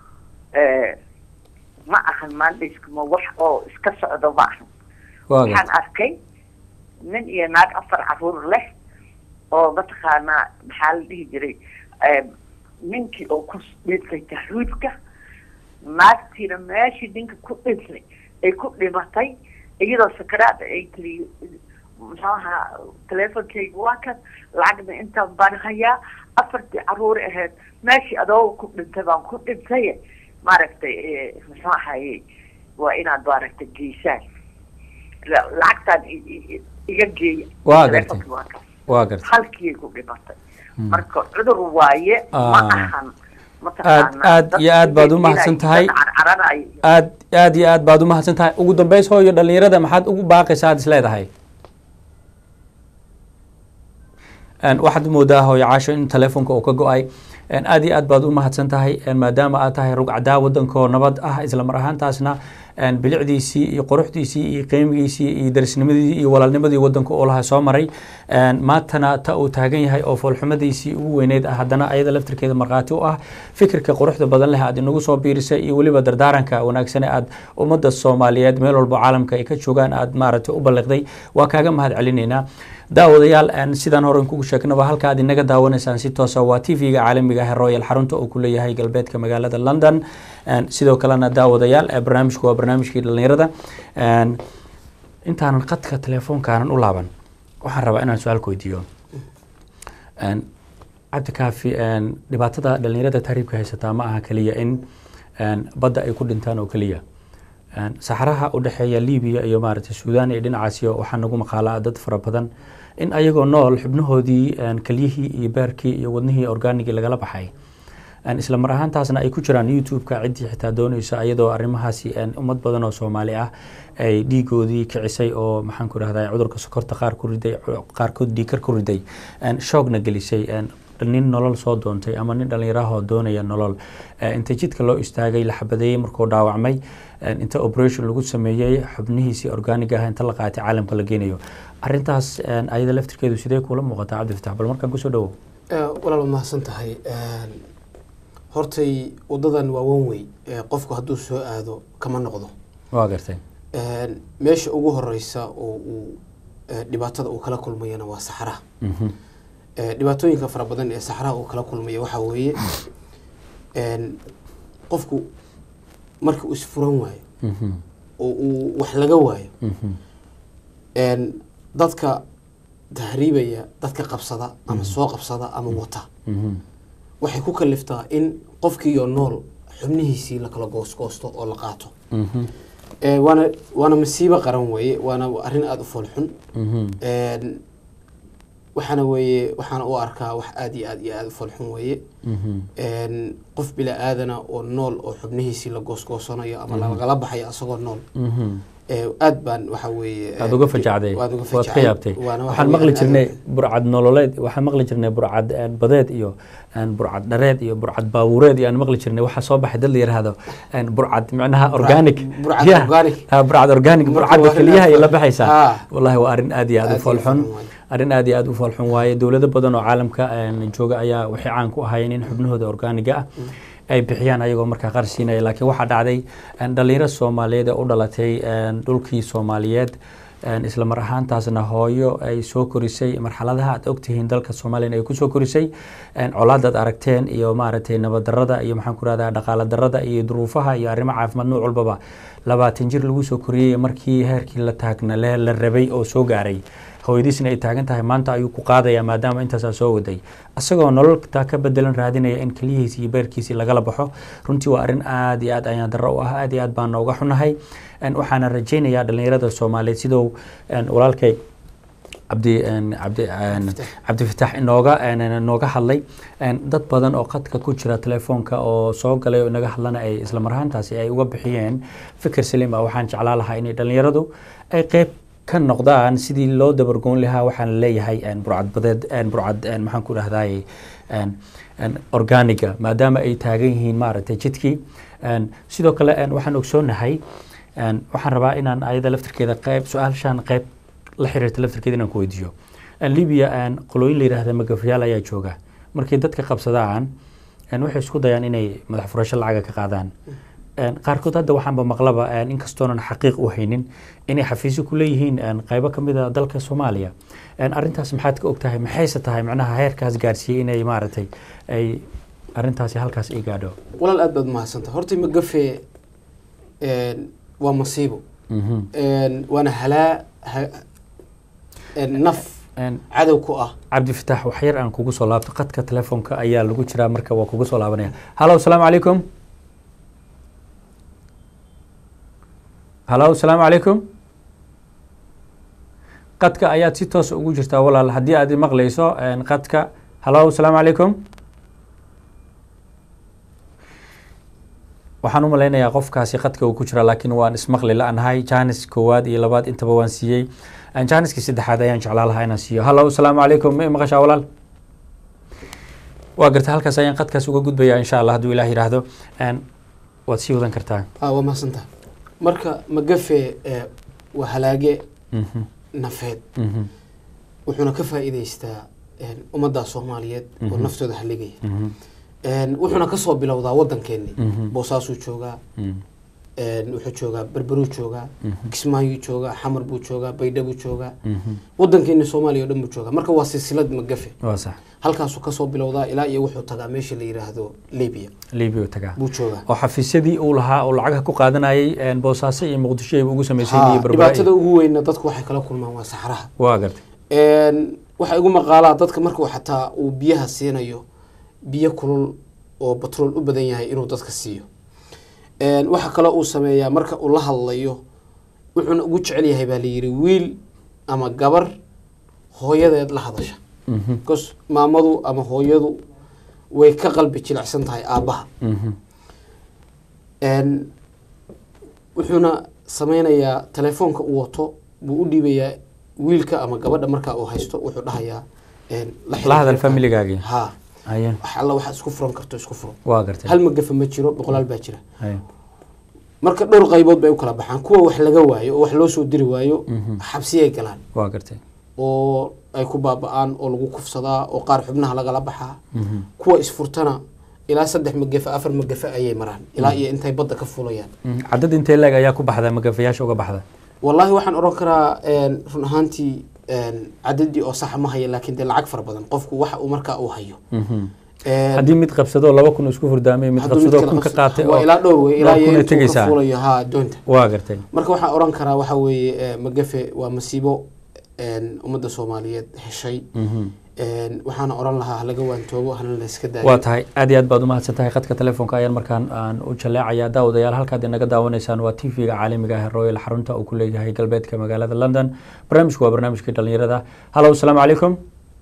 Speaker 6: ma ahan maandhiskmo wax oo iska socdo ma ahan
Speaker 1: waa
Speaker 6: waxaan
Speaker 1: gartay
Speaker 6: arkay nin iyo naag afar caruur leh oo mataqaanaa maxaa la dhihi jiray eh, ninkii oo ku dhintay tahriibka naagtiina meeshii ninka ku dhintay ay ku dhimatay iyadoo sakaraada ay tiri muxuu ahaa teleefonkayga waa kan lacagna intaan baan hayaa afartii caruur ahayd meeshii adooga ku dhintay baan ku dhintay maaragtay eh, muxuu ahaye waa inaad maaragtay geysaan La- lacagtaan i- i- i- iga geeya
Speaker 1: Waa
Speaker 6: Telefonka
Speaker 1: gartay.
Speaker 6: waa kaas.
Speaker 1: waa gartay
Speaker 6: halkii ku dhimatay marka cudur waaye ma
Speaker 1: Ah.
Speaker 6: ahan mataqaanaa
Speaker 1: aad
Speaker 6: dad
Speaker 1: iyo aad baad u
Speaker 6: inay-
Speaker 1: mahadsan tahay.
Speaker 6: dad carcaranayo
Speaker 1: aad aad iyo aad baad u mahadsan tahay ugu dambeys hooyo dhalinyarada maxaad ugu baaqaysaa aad is leedahay Een, waxaad moodaa hooyo caasho in telefoonka uu ka go-ay Een, aad iyo aad baad u mahadsan tahay een, maadaama aad tahay rugcadaa wadankoo nabad ah isla mar ahaantaasna een, bilicdiisii iyo quruxdiisii iyo qiimigiisii iyo darisnimadii iyo walaalnimadii wadanka uu lahaa soo maray Een, maantana ta uu taagan yahay oo foolxumadiisii ugu weyneyd ah haddana ayada laftirkeeda markhaati u ah fikirka quruxda badan leh aad inagu soo biirisay iyo weliba dardaaranka wanaagsan ee aad ummadda soomaaliyeed meel walbo caalamka ay ka joogaan aad maaragtay u balliqday waa kaaga mahad celinaynaa daawadayaal een, sidaan hore kugu sheegnaba halka aad inaga daawanaysaan si toosa waa t v-ga caalamiga ah ee royal xarunta uu ku leeyahay galbeedka magaalada london Een, sidoo kalena daawadayaal ee barnaamijku waa barnaamijkii dhalinyarada Een, intaanan qadka teleefoonkaanan u laaban waxaan rabaa inaan su-aal ku weydiiyo Een, cabdi kaafi een, dhibaatada dhalinyarada tahriibka haysataa ma aha keliya in een, badda ay ku dhintaan oo keliya Een, saxaraha u dhexeeya libiya iyo maaragtay suudaan iyo dhinacaasiyo waxaa nagu maqaalaa dad fara badan in ayagoo nool xubnahoodii een, kelyihii iyo beerkii iyo wadnihii orgaanigii lagala baxay Een, isla mar ahaantaasna ay ku jiraan youtube-ka ciddii xitaa dooneysa ayadoo arrimahaasi een, ummad badan oo soomaali ah ay dhiigoodii kicisay oo maxaan ku rahdaa cudurka sokorta qaar ku riday qaarkood dhiikar ku riday Een, shoogna gelisay Een, nin nolol soo doontay ama nin dhallinyarahoo doonaya nolol Eh, inta jidka loo istaagay la xabadeeyey markuu dhaawacmay een, inta operation lagu sameeyey xubnihiisii organiga ah inta la qaatay caalamka la geenayo arrintaas een, ayada laftirkeedu sidee kuula muuqataa cabdi fatax bal markaan kusoo dhawow
Speaker 2: walaal waad mahadsan tahay hortay wadadan waa wan wey qofku hadduu soo aado kama noqdo
Speaker 1: waa gartay
Speaker 2: meesha ugu horeysa oo uu eh, dhibaatada uu kala kulmayana waa saxaraha
Speaker 1: Mhm.
Speaker 2: Eh, dhibaatooyinka fara badan ee saxaraha uu kala kulmaya waxaa weeye een, qofku marka uu isfuran waayo
Speaker 1: Mhm.
Speaker 2: oo uu wax laga waayo
Speaker 1: Mhm.
Speaker 2: een, dadka tahriibaya dadka qabsada ama soo qabsada ama wata
Speaker 1: Mhm.
Speaker 2: waxay ku kaliftaa in qofkiiyo nool xubnihiisii la kala goosgoosto oo la qaato
Speaker 1: Mhm.
Speaker 2: Eh, waana waana masiibo qaran weeye waana arrin aada u foolxun
Speaker 1: Mhm.
Speaker 2: Een, waxaana weeye waxaana u arkaa wax aada iyo aada iyo aada u foolxun weeye
Speaker 1: Mhm.
Speaker 2: Een, qof bila aadana oo nool oo xubnihiisii la goosgoosanayo ama lagala baxayo asagoo nool
Speaker 1: Mhm.
Speaker 2: Eh, aad baan waxa weeye
Speaker 1: aad uga fajacday
Speaker 2: waad uga
Speaker 1: waad ka
Speaker 2: fajacay.
Speaker 1: yaabtay
Speaker 2: Waana waxa
Speaker 1: waxaan
Speaker 2: weeye
Speaker 1: maqli
Speaker 2: aad-
Speaker 1: jirnay burcad nololeed waxaan maqli jirnay burcad een, badeed iyo een, burcad dhareed iyo burcad baabuureed iyo aan maqli jirnay waxaa soo baxay dad la yiraahdo een, burcad micnaha organic
Speaker 2: burcad
Speaker 1: Yeah.
Speaker 2: organic.
Speaker 1: Ah, burcad organic
Speaker 2: Marka
Speaker 1: burcadda
Speaker 2: waa arrin
Speaker 1: keliyaha
Speaker 2: aad
Speaker 1: ay la
Speaker 2: u-
Speaker 1: baxaysaa
Speaker 2: Ah.
Speaker 1: wallahi waa arrin aad iyo aad
Speaker 2: Aad
Speaker 1: u
Speaker 2: iyo
Speaker 1: foolxun
Speaker 2: foolxun waaye.
Speaker 1: arrin aad iyo aad u foolxun waaye dowlado badan oo caalamka een, jooga ayaa waxay caan ku ahaayeen in xubnahooda organiga ah ay bixiyaan ayagoo markaa qaar siinaya laakiin waxaa dhacday een, dhalinyaro soomaaliyeed ee u dhalatay een, dhulkii soomaaliyeed een, isla mar ahaantaasna hooyo ay soo korisay marxaladaha aad ogtihiin dalka soomaaliya ay kusoo korisay een, colaadaad aragteen iyo maaragtay nabaddarada iyo maxaan ku rahdaa dhaqaala darada iyo duruufaha iyo arrimo caafimaad nooc walbaba labaatan jir lagu soo koriyey markii heerkii la taagna le- la rabay oo soo gaaray hooyadiisna ay taagan tahay maanta ayuu ku qaadaya maadaama intaasaa soo waday isagoo nololtaa ka bedelan raadinaya in keliyihiisi iyo beerkiisii lagala baxo runtii waa arrin aad iyo aad ayaan darro u ah aad iyo aad baan nooga xunahay Een, waxaana rajaynayaa dhalinyarada soomaaliyeed siduu een, walaalkay cabdi een, cabdi een, cabdifitaax inooga een, inooga hadlay een, dad badan oo khadka ku jira telefoonka oo soo galay oo inaga hadlana ay isla marhaantaasi ay uga bixiyeen fikir saliim ah waxaan jeclaa lahaa inay dhalinyaradu ay qeyb ka noqdaan sidii loo dabargoon lahaa waxaan leeyahay een, burcad badeed een, burcad een, maxaan ku dhahdaay een, een, organiga maadaama ay taagan yihiin maaragtay jidkii Een, sidoo kale een, waxaan ogsoonahay een, waxaan rabaa inaan ayada laftirkeeda qeyb su-aashaan qeyb la xiriirta laftirkeeda inaan ku weydiiyo Een, libya een, qolooyin la yidhaahda magafayaal ayaa jooga markay dadka qabsadaan een, waxay isku dayaan inay madax furasho lacaga ka qaadaan Een, qaarkood hadda waxaanba maqlaba een, inkastoonan xaqiiq u haynin inay xafiisyo ku leeyihiin een, qaybo ka mid a dalka soomaaliya Een, arrintaas maxaad ka ogtahay maxayse tahay macnaha heerkaas gaarsiiyey inay maaragtay ay arrintaasi halkaas ay gaadho
Speaker 2: walaal aad baad mahadsantaha horta magafe een, waa masiibo
Speaker 1: Mhm.
Speaker 2: Een, waana halaa ha- een, naf
Speaker 1: Een,
Speaker 2: cadow ku ah
Speaker 1: cabdifitaax wax yar aan kugu soo laabto qadka telefoonka ayaa lagu jiraa marka waa kugu soo laabanaya halo asalaamu calaykum halo asalaamu calaykum qadka ayaad si toos ugu jirtaa walaal haddii aad maqlayso een, qadka halo asalaamu calaykum waxaan u malaynayaa qofkaasi qadka uu ku jira laakiin waan ismaqli la-nahay janis koowaad iyo labaad intaba waan siiyey Een, janiskii saddexaad ayaan jeclaa lahaa inaan siiyo halo asalaamu calaykum ma i maqashaa walaal waa garta halkaas ayaan qadkaas uga gudbayaa insha allah hadduu ilaah yidhaahdo Een, waad sii wadan kartaa
Speaker 2: ah, waa mahadsantaha marka magafe eh, waa halaage
Speaker 1: Mhm,
Speaker 2: nafeed
Speaker 1: mhm,
Speaker 2: wuxuuna ka faa'iidaystaa een, ummadda soomaaliyeed oo
Speaker 1: Mhm.
Speaker 2: naftooda haligaya
Speaker 1: mhm,
Speaker 2: Een, wuxuuna kasoo bilowdaa waddankeeni
Speaker 1: Mhm.
Speaker 2: boosaasuu joogaa
Speaker 1: mhm,
Speaker 2: een, wuxuu joogaa berberuu joogaa
Speaker 1: Mhm.
Speaker 2: kismaayuu joogaa xamar buu joogaa baydhabuu joogaa
Speaker 1: mhm.
Speaker 2: waddankeeni soomaaliya oo dhan buu joogaa marka waa silsilad magafe
Speaker 1: waa sax
Speaker 2: halkaasuu kasoo bilowdaa ilaa iyo wuxuu tagaa meesha la yidhaahdo libya
Speaker 1: libiya tagaa
Speaker 2: buu joogaa
Speaker 1: oo xafiisyadii uu lahaa oo lacagaha ku qaadanayay een, boosaaso iyo muqdisho ayba ugu samaysay
Speaker 2: Ha,
Speaker 1: iyo berbera
Speaker 2: dhibaatada
Speaker 1: iyo-
Speaker 2: ugu weynna dadku waxay kala kulmaan waa saxraha
Speaker 1: waa gartay
Speaker 2: Een, waxaa igu maqaalaa dadka markuu xataa uu biyaha siinayo biyo kulul oo batrool u badan yahay inuu dadka siiyo Een, waxa kale uu sameeyaa marka uu la hadlayo wuxuuna ugu jecel yahay baa layidhi wiil ama gabar hooyadeed la hadasha
Speaker 1: Mhm,
Speaker 2: bcause maamadu ama hooyadu way ka qalbi jilicsan tahay aabbaha
Speaker 1: mhm,
Speaker 2: Een, wuxuuna sameynayaa telefoonka uu wato buu u dhiibayaa wiilka ama gabadha markaa uu haysto wuxuu dhahayaa een, xiriir
Speaker 1: la hadal
Speaker 2: reerka.
Speaker 1: familigaagii
Speaker 2: ha
Speaker 1: haye
Speaker 2: wax alla waxaad isku furan karto isku furo
Speaker 1: waa gartay
Speaker 2: hal magafa ma jiro boqolaal baa jira
Speaker 1: haye
Speaker 2: marka dhowr qaybood bay u kala baxaan kuwa wax laga waayo oo wax loo soo diri waayo
Speaker 1: Mhm.
Speaker 2: xabsiyay galaan
Speaker 1: waa gartay
Speaker 2: oo ay ku baaba'aan oo lagu kufsadaa oo qaar xubnaha lagala baxaa
Speaker 1: Mhm,
Speaker 2: kuwa isfurtana ilaa saddex magafa afar magafa ayay maraan ilaa iyo intay badda ka fulayaan
Speaker 1: mhm. cadad intee leeg ayaa ku baxda magafayaasha uga baxda
Speaker 2: wallaahi waxaan odhan karaa een, run ahaantii een, cadadii oo saxa ma haya laakiin dee lacag fara badan qofku waxa uu markaa uu hayo
Speaker 1: Mhm.
Speaker 2: Een,
Speaker 1: haddii mid qabsado laba kun isku furdaamay mid
Speaker 2: hadduu mid
Speaker 1: qabsado
Speaker 2: kala
Speaker 1: kun ka
Speaker 2: qabsado-
Speaker 1: qaatay
Speaker 2: waa
Speaker 1: oo
Speaker 2: ilaa dhowr wey ilaa
Speaker 1: dhowr
Speaker 2: iyo
Speaker 1: kun ay
Speaker 2: intuu ka
Speaker 1: tegaysaa.
Speaker 2: fulayo ha doonta
Speaker 1: waa gartay
Speaker 2: marka waxaan odhan karaa waxa weeye eh, magafe waa masiibo een, ummadda soomaaliyeed heshay Een, waxaana oran lahaa halaga waantoobo hana la iska daayo
Speaker 1: waa tahay aad iyo aad baad umahadsan tahay khadka telefoonka ayaan markaan aan u jaleecayaa daawadayaal halkaad inaga daawanaysaan waa t v-ga caalamiga ah ee royal xarunta uu ku leeyahay galbeedka magaalada london barnaamijku waa barnaamijkii dhalinyarada halo asalaamu calaykum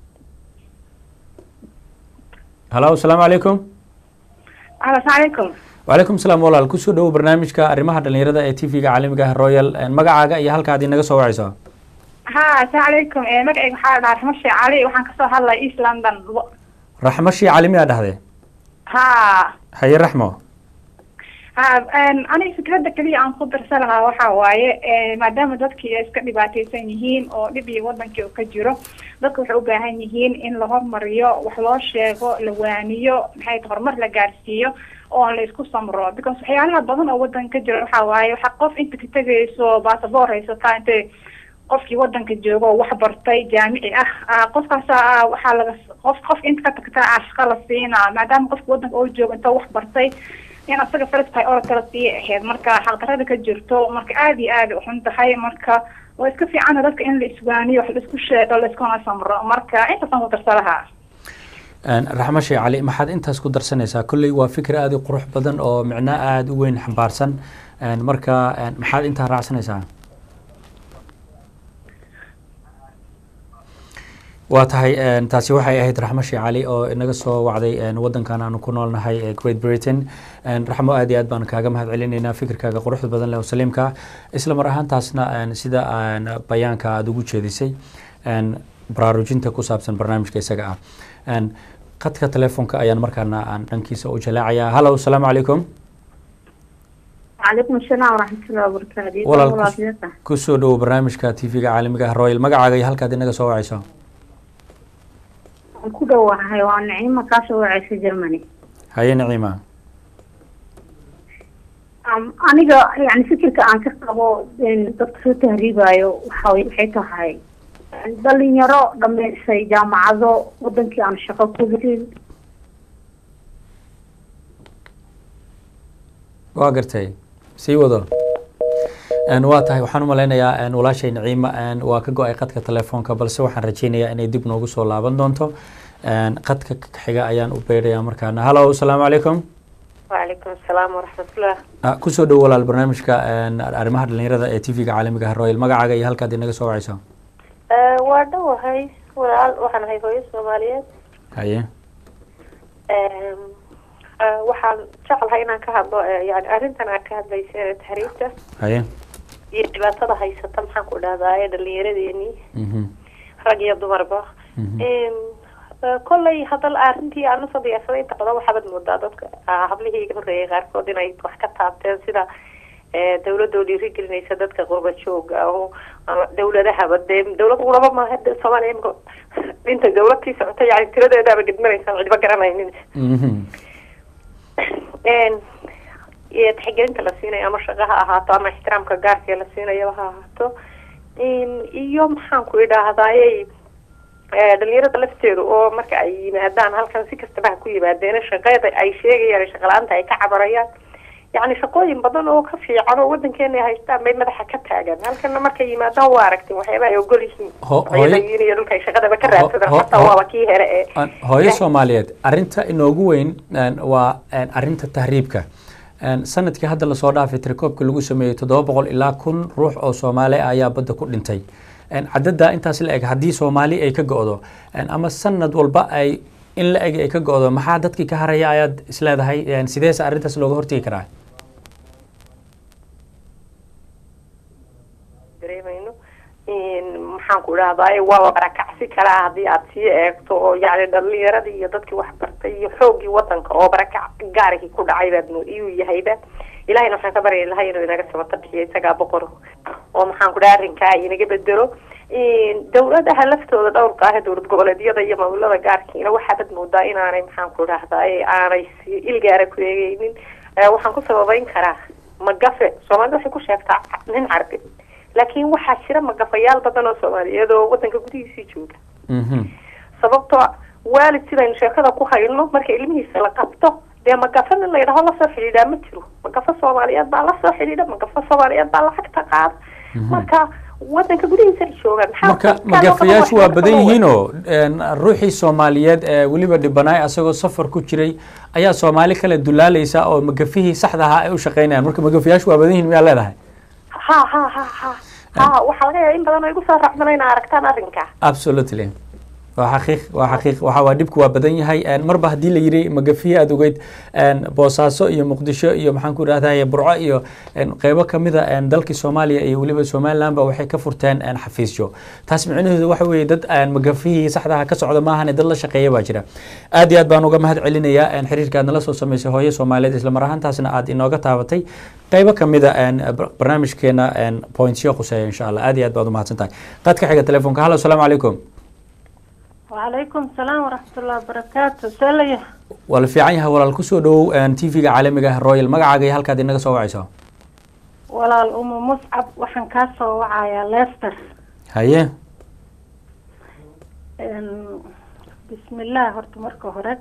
Speaker 1: halo asalaamu calaykum
Speaker 4: asalaamu calaykum
Speaker 1: wacalaykum salaam walaal kusoo dhowow barnaamijka arrimaha dhalinyarada ee t v-ga caalamiga ah royal magacaaga iyo halkaad inaga soo wacayso
Speaker 7: ha asalaamu calaykum magacayga waxaa la dhahaa raxmo sheekh cali waxaan kasoo hadlaya east london
Speaker 1: raxmo shii cali miyaa dhahde
Speaker 7: ha
Speaker 1: haye raxmo
Speaker 7: ha aniga fikradda keliya aan ku darsan lahaa waxaa waaye maadaama dadkii ay iska dhibaateysan yihiin oo dhib iyo wadankii uu ka jiro dadka waxay u baahan yihiin in la hormariyo wax loo sheego la waaniyo maxay tahay horumar la gaarsiiyo oo aan la isku samro because waxyaalaha badan oo wadanka ka jira waxaa waaye waxa qof inta ka tegayso basaboor haysataa intay qofkii wadanka joogo oo wax bartay jaamici ah ah, qofkaas ah, waxaa laga qof qof inta ka tagta ah, shaqo la siinaa maadaama qofka wadanka oo joogo inta wax bartay in asaga first priority la siiya ahayd marka xaqdarada ka jirto marka aad iyo aad u xun tahay marka waa iska fiicana dadka in la iswaaniyo wax la isku sheego la iskuna samro marka intaasaan ku darsa lahaa
Speaker 1: raxmo shee cali maxaad intaas ku darsanaysaa kolley waa fikir aada u qurux badan oo micno aada u weyn xambaarsan marka maxaad intaa raacsanaysaa waa tahay taasi waxay ahayd raxmo shee cali oo inaga soo wacday wadankan aanu ku noolnahay ee great britain raxmo aad iyo aad baan kaaga mahad celinaynaa fikirkaaga quruxda badan leh oo saliimka isla mar ahaantaasna sida bayaanka aada ugu jeedisay baraarujinta ku saabsan barnaamijka isaga ah khadka telefoonka ayaan markaana aan dhankiisa u jalaacayaa hallow asalaamu calaykum
Speaker 4: وعليكم السلام ورحمة الله وبركاته
Speaker 1: walaal
Speaker 4: والله
Speaker 1: kus-
Speaker 4: فيك.
Speaker 1: kusoo dhowo barnaamijka tv-ga caalamiga ah royal magacaaga iyo halkaad inaga soo wacayso
Speaker 4: waan ku dhowahay waa nicimo kaasoo wacaysa germany
Speaker 1: haye naciima
Speaker 4: Am- aniga yani fikirka aan ka qabo in dadka soo tahriibayo waxa way- waxay tahay dhalinyaro dhameysay jaamacado wadankii aan shaqo ku helin
Speaker 1: waa gartay sii wado Een, waa tahay waxaan u malaynayaa een, walaashay naciima een, waa ka go-ay qadka telefoonka balse waxaan rajeynayaa inay dib noogu soo laaban doonto Een, qadka ka xiga ayaan u beerayaa markaana hallow asalaamu calaykum
Speaker 8: وعليكم السلام ورحمة الله
Speaker 1: Ah, kusoo dhowo walaal barnaamijka een, arrimaha dhalinyarada ee tv-ga caalamiga ah royal magacaaga iyo halkaad inaga soo wacayso
Speaker 8: waa dhowahay walaal waxaan ahay hooyo soomaaliyeed
Speaker 1: haye
Speaker 8: Em, eh, waxaan jeclahay inaan ka hadlo eh, yani arrintan aad ka hadlaysa ee tahriibta
Speaker 1: haye
Speaker 8: iyo dhibaatada haysata maxaan ku dhahdaa dhalinyaradeenii
Speaker 1: Mhm.
Speaker 8: rag iyo dumarba
Speaker 1: Mhm.
Speaker 8: Em, eh, kolley hadal arrintii aan usoo diyaarsaday inta badan waxaabad moodaa dadka ah, hablihii iga horreeyay qaarkood inay wax ka taabteen sida eh, dawladda oo dhiirigelinaysa dadka qurba jooga oo ama dawladahaba dee dawlad quraba maaha de soomaaliya imika inta dawladkii socota yani tiradeedaaba gedmanaysaan cidba garanaynin
Speaker 1: Mhm.
Speaker 8: Een, iyo tixgelinta la siinayo ama shaqo ha ahaato ama ixtiraamka gaarka la siinayaba ha ahaato Een, iyo maxaan ku idhaahdayey eh, dhalinyarada lafteedu oo marka ay yimaadaan halkan si kastaba ha ku yimaadeen shaqada ay sheegayaan shaqa la-aanta ay ka cabarayaan yacni shaqooyin badan oo ka fiican oo wadankeena ay haystaan bay madaxa ka taagan halkana markay yimaadaan waa aragtin waxyaaba ay ogol yihiin
Speaker 1: Ho-
Speaker 8: Waxyaaba
Speaker 1: hooyo-
Speaker 8: ay yihiin iyo dhulka ay shaqadaba ka
Speaker 1: Ho-
Speaker 8: raadsadaan
Speaker 1: ho-
Speaker 8: xataa
Speaker 1: ho-
Speaker 8: waaba kii here ee
Speaker 1: Aan- hooyo soomaaliyeed arinta inoogu weyn een, waa een, arinta tahriibka Een, sanadkii hadda lasoo dhaafay tirakoobka lagu sameeyey toddoba boqol ilaa kun ruux oo soomaali ah ayaa badda ku dhintay Een, cadada intaas la eg haddii soomaali ay ka go-do een, ama sanad walba ay in la eg ay ka go-do maxaa dadkii ka haraya ayaad isleedahay Een, sideese arrintaas looga hortegi karaa
Speaker 8: dareemayno In maxaan ku idhahdaa waaba barakacsi kala haddii aad sii eegto oo yani dhalinyaradii iyo dadkii waxbartay iyo xoogii wadanka oo barakac gaarigii ku dhacay baad mo iyuu yahayba ilahayna waxaan ka baryay ilahay inuu inaga sabata bixiyo isagaa boqor oo maxaan ku dhaha arrinkaa inaga bedelo In dawladaha laftooda dhowrka ah ee dowlad goboleedyada iyo maamulada gaarkiina waxaabad moodaa inaanay maxaan ku idhahdaa aanay si ilgaara ku eegeynin Eh, waxaan ku sababeyn karaa magafe soomaalida waxay ku sheegtaa nin carbi laakiin waxaa jira magafayaal badan oo soomaaliyeed oo wadanka gudihiisii jooga
Speaker 1: Mhm.
Speaker 8: sababtoo ah waalid sidaynu sheekada ku hayno marka ilmihiisa la qabto dee magafa nin la yidhaho lasoo xidhiidhaa ma jiro magafa soomaaliyeed baa lasoo xidhiidha magafa soomaaliyeed baa lacagta qaada marka wadanka gudihiisa ay joogaan maxaa
Speaker 1: marka
Speaker 8: dadkaan oo kale
Speaker 1: magafayaashu
Speaker 8: wax
Speaker 1: waa
Speaker 8: laga
Speaker 1: badan
Speaker 8: qaban
Speaker 1: yihiinoo een, ruuxii soomaaliyeed ee weliba dhibanaay asagoo safar ku jiray ayaa soomaali kale dulaalaysa oo magafihii saxda ahaa ay u shaqaynayaan marka magafayaashu waa badan yihiin miyaa leedahay
Speaker 8: ha ha ha ha ha waxaa laga yaaba in badan oo igu soo raacdana inaa aragtaan arrinka
Speaker 1: absolutely waa xaqiiq waa xaqiiq waxa waa dhibku waa badan yahay Een, marba haddii la yiri magafiye aad ogeyd een, boosaaso iyo muqdisho iyo maxaan ku idhahdaa burco iyo een, qeybo kamida een, dalkii soomaaliya iyo weliba somalilandba waxay ka furteen een, xafiisyo taas micnaheedu waxa weeye dad een, magafihii saxdaha ka socda maahane dad la shaqeeya baa jira aad iyo aad baan uga mahad celinayaa een, xiriirka aad nala soo samaysay hooyo soomaaliyeed isla mar ahaantaasna aad inooga taabatay qeybo kamida een, bar- barnaamijkeena een, pointsyo khuseeya insha allah aad iyo aad baad umahadsan tahay qaadka xiga telefoonka hallo asalaamu calaykum
Speaker 9: وعليكم السلام ورحمة الله وبركاته سلية
Speaker 1: waa la fiican yahay walaal kusoo dhowow tv-ga caalamiga ah royal magacaaga iyo halkaad inaga soo wacayso
Speaker 9: ولا الأم مصعب وحن كاسو وعايا ليستر
Speaker 1: haye
Speaker 9: إن- بسم الله هرت مركو هرت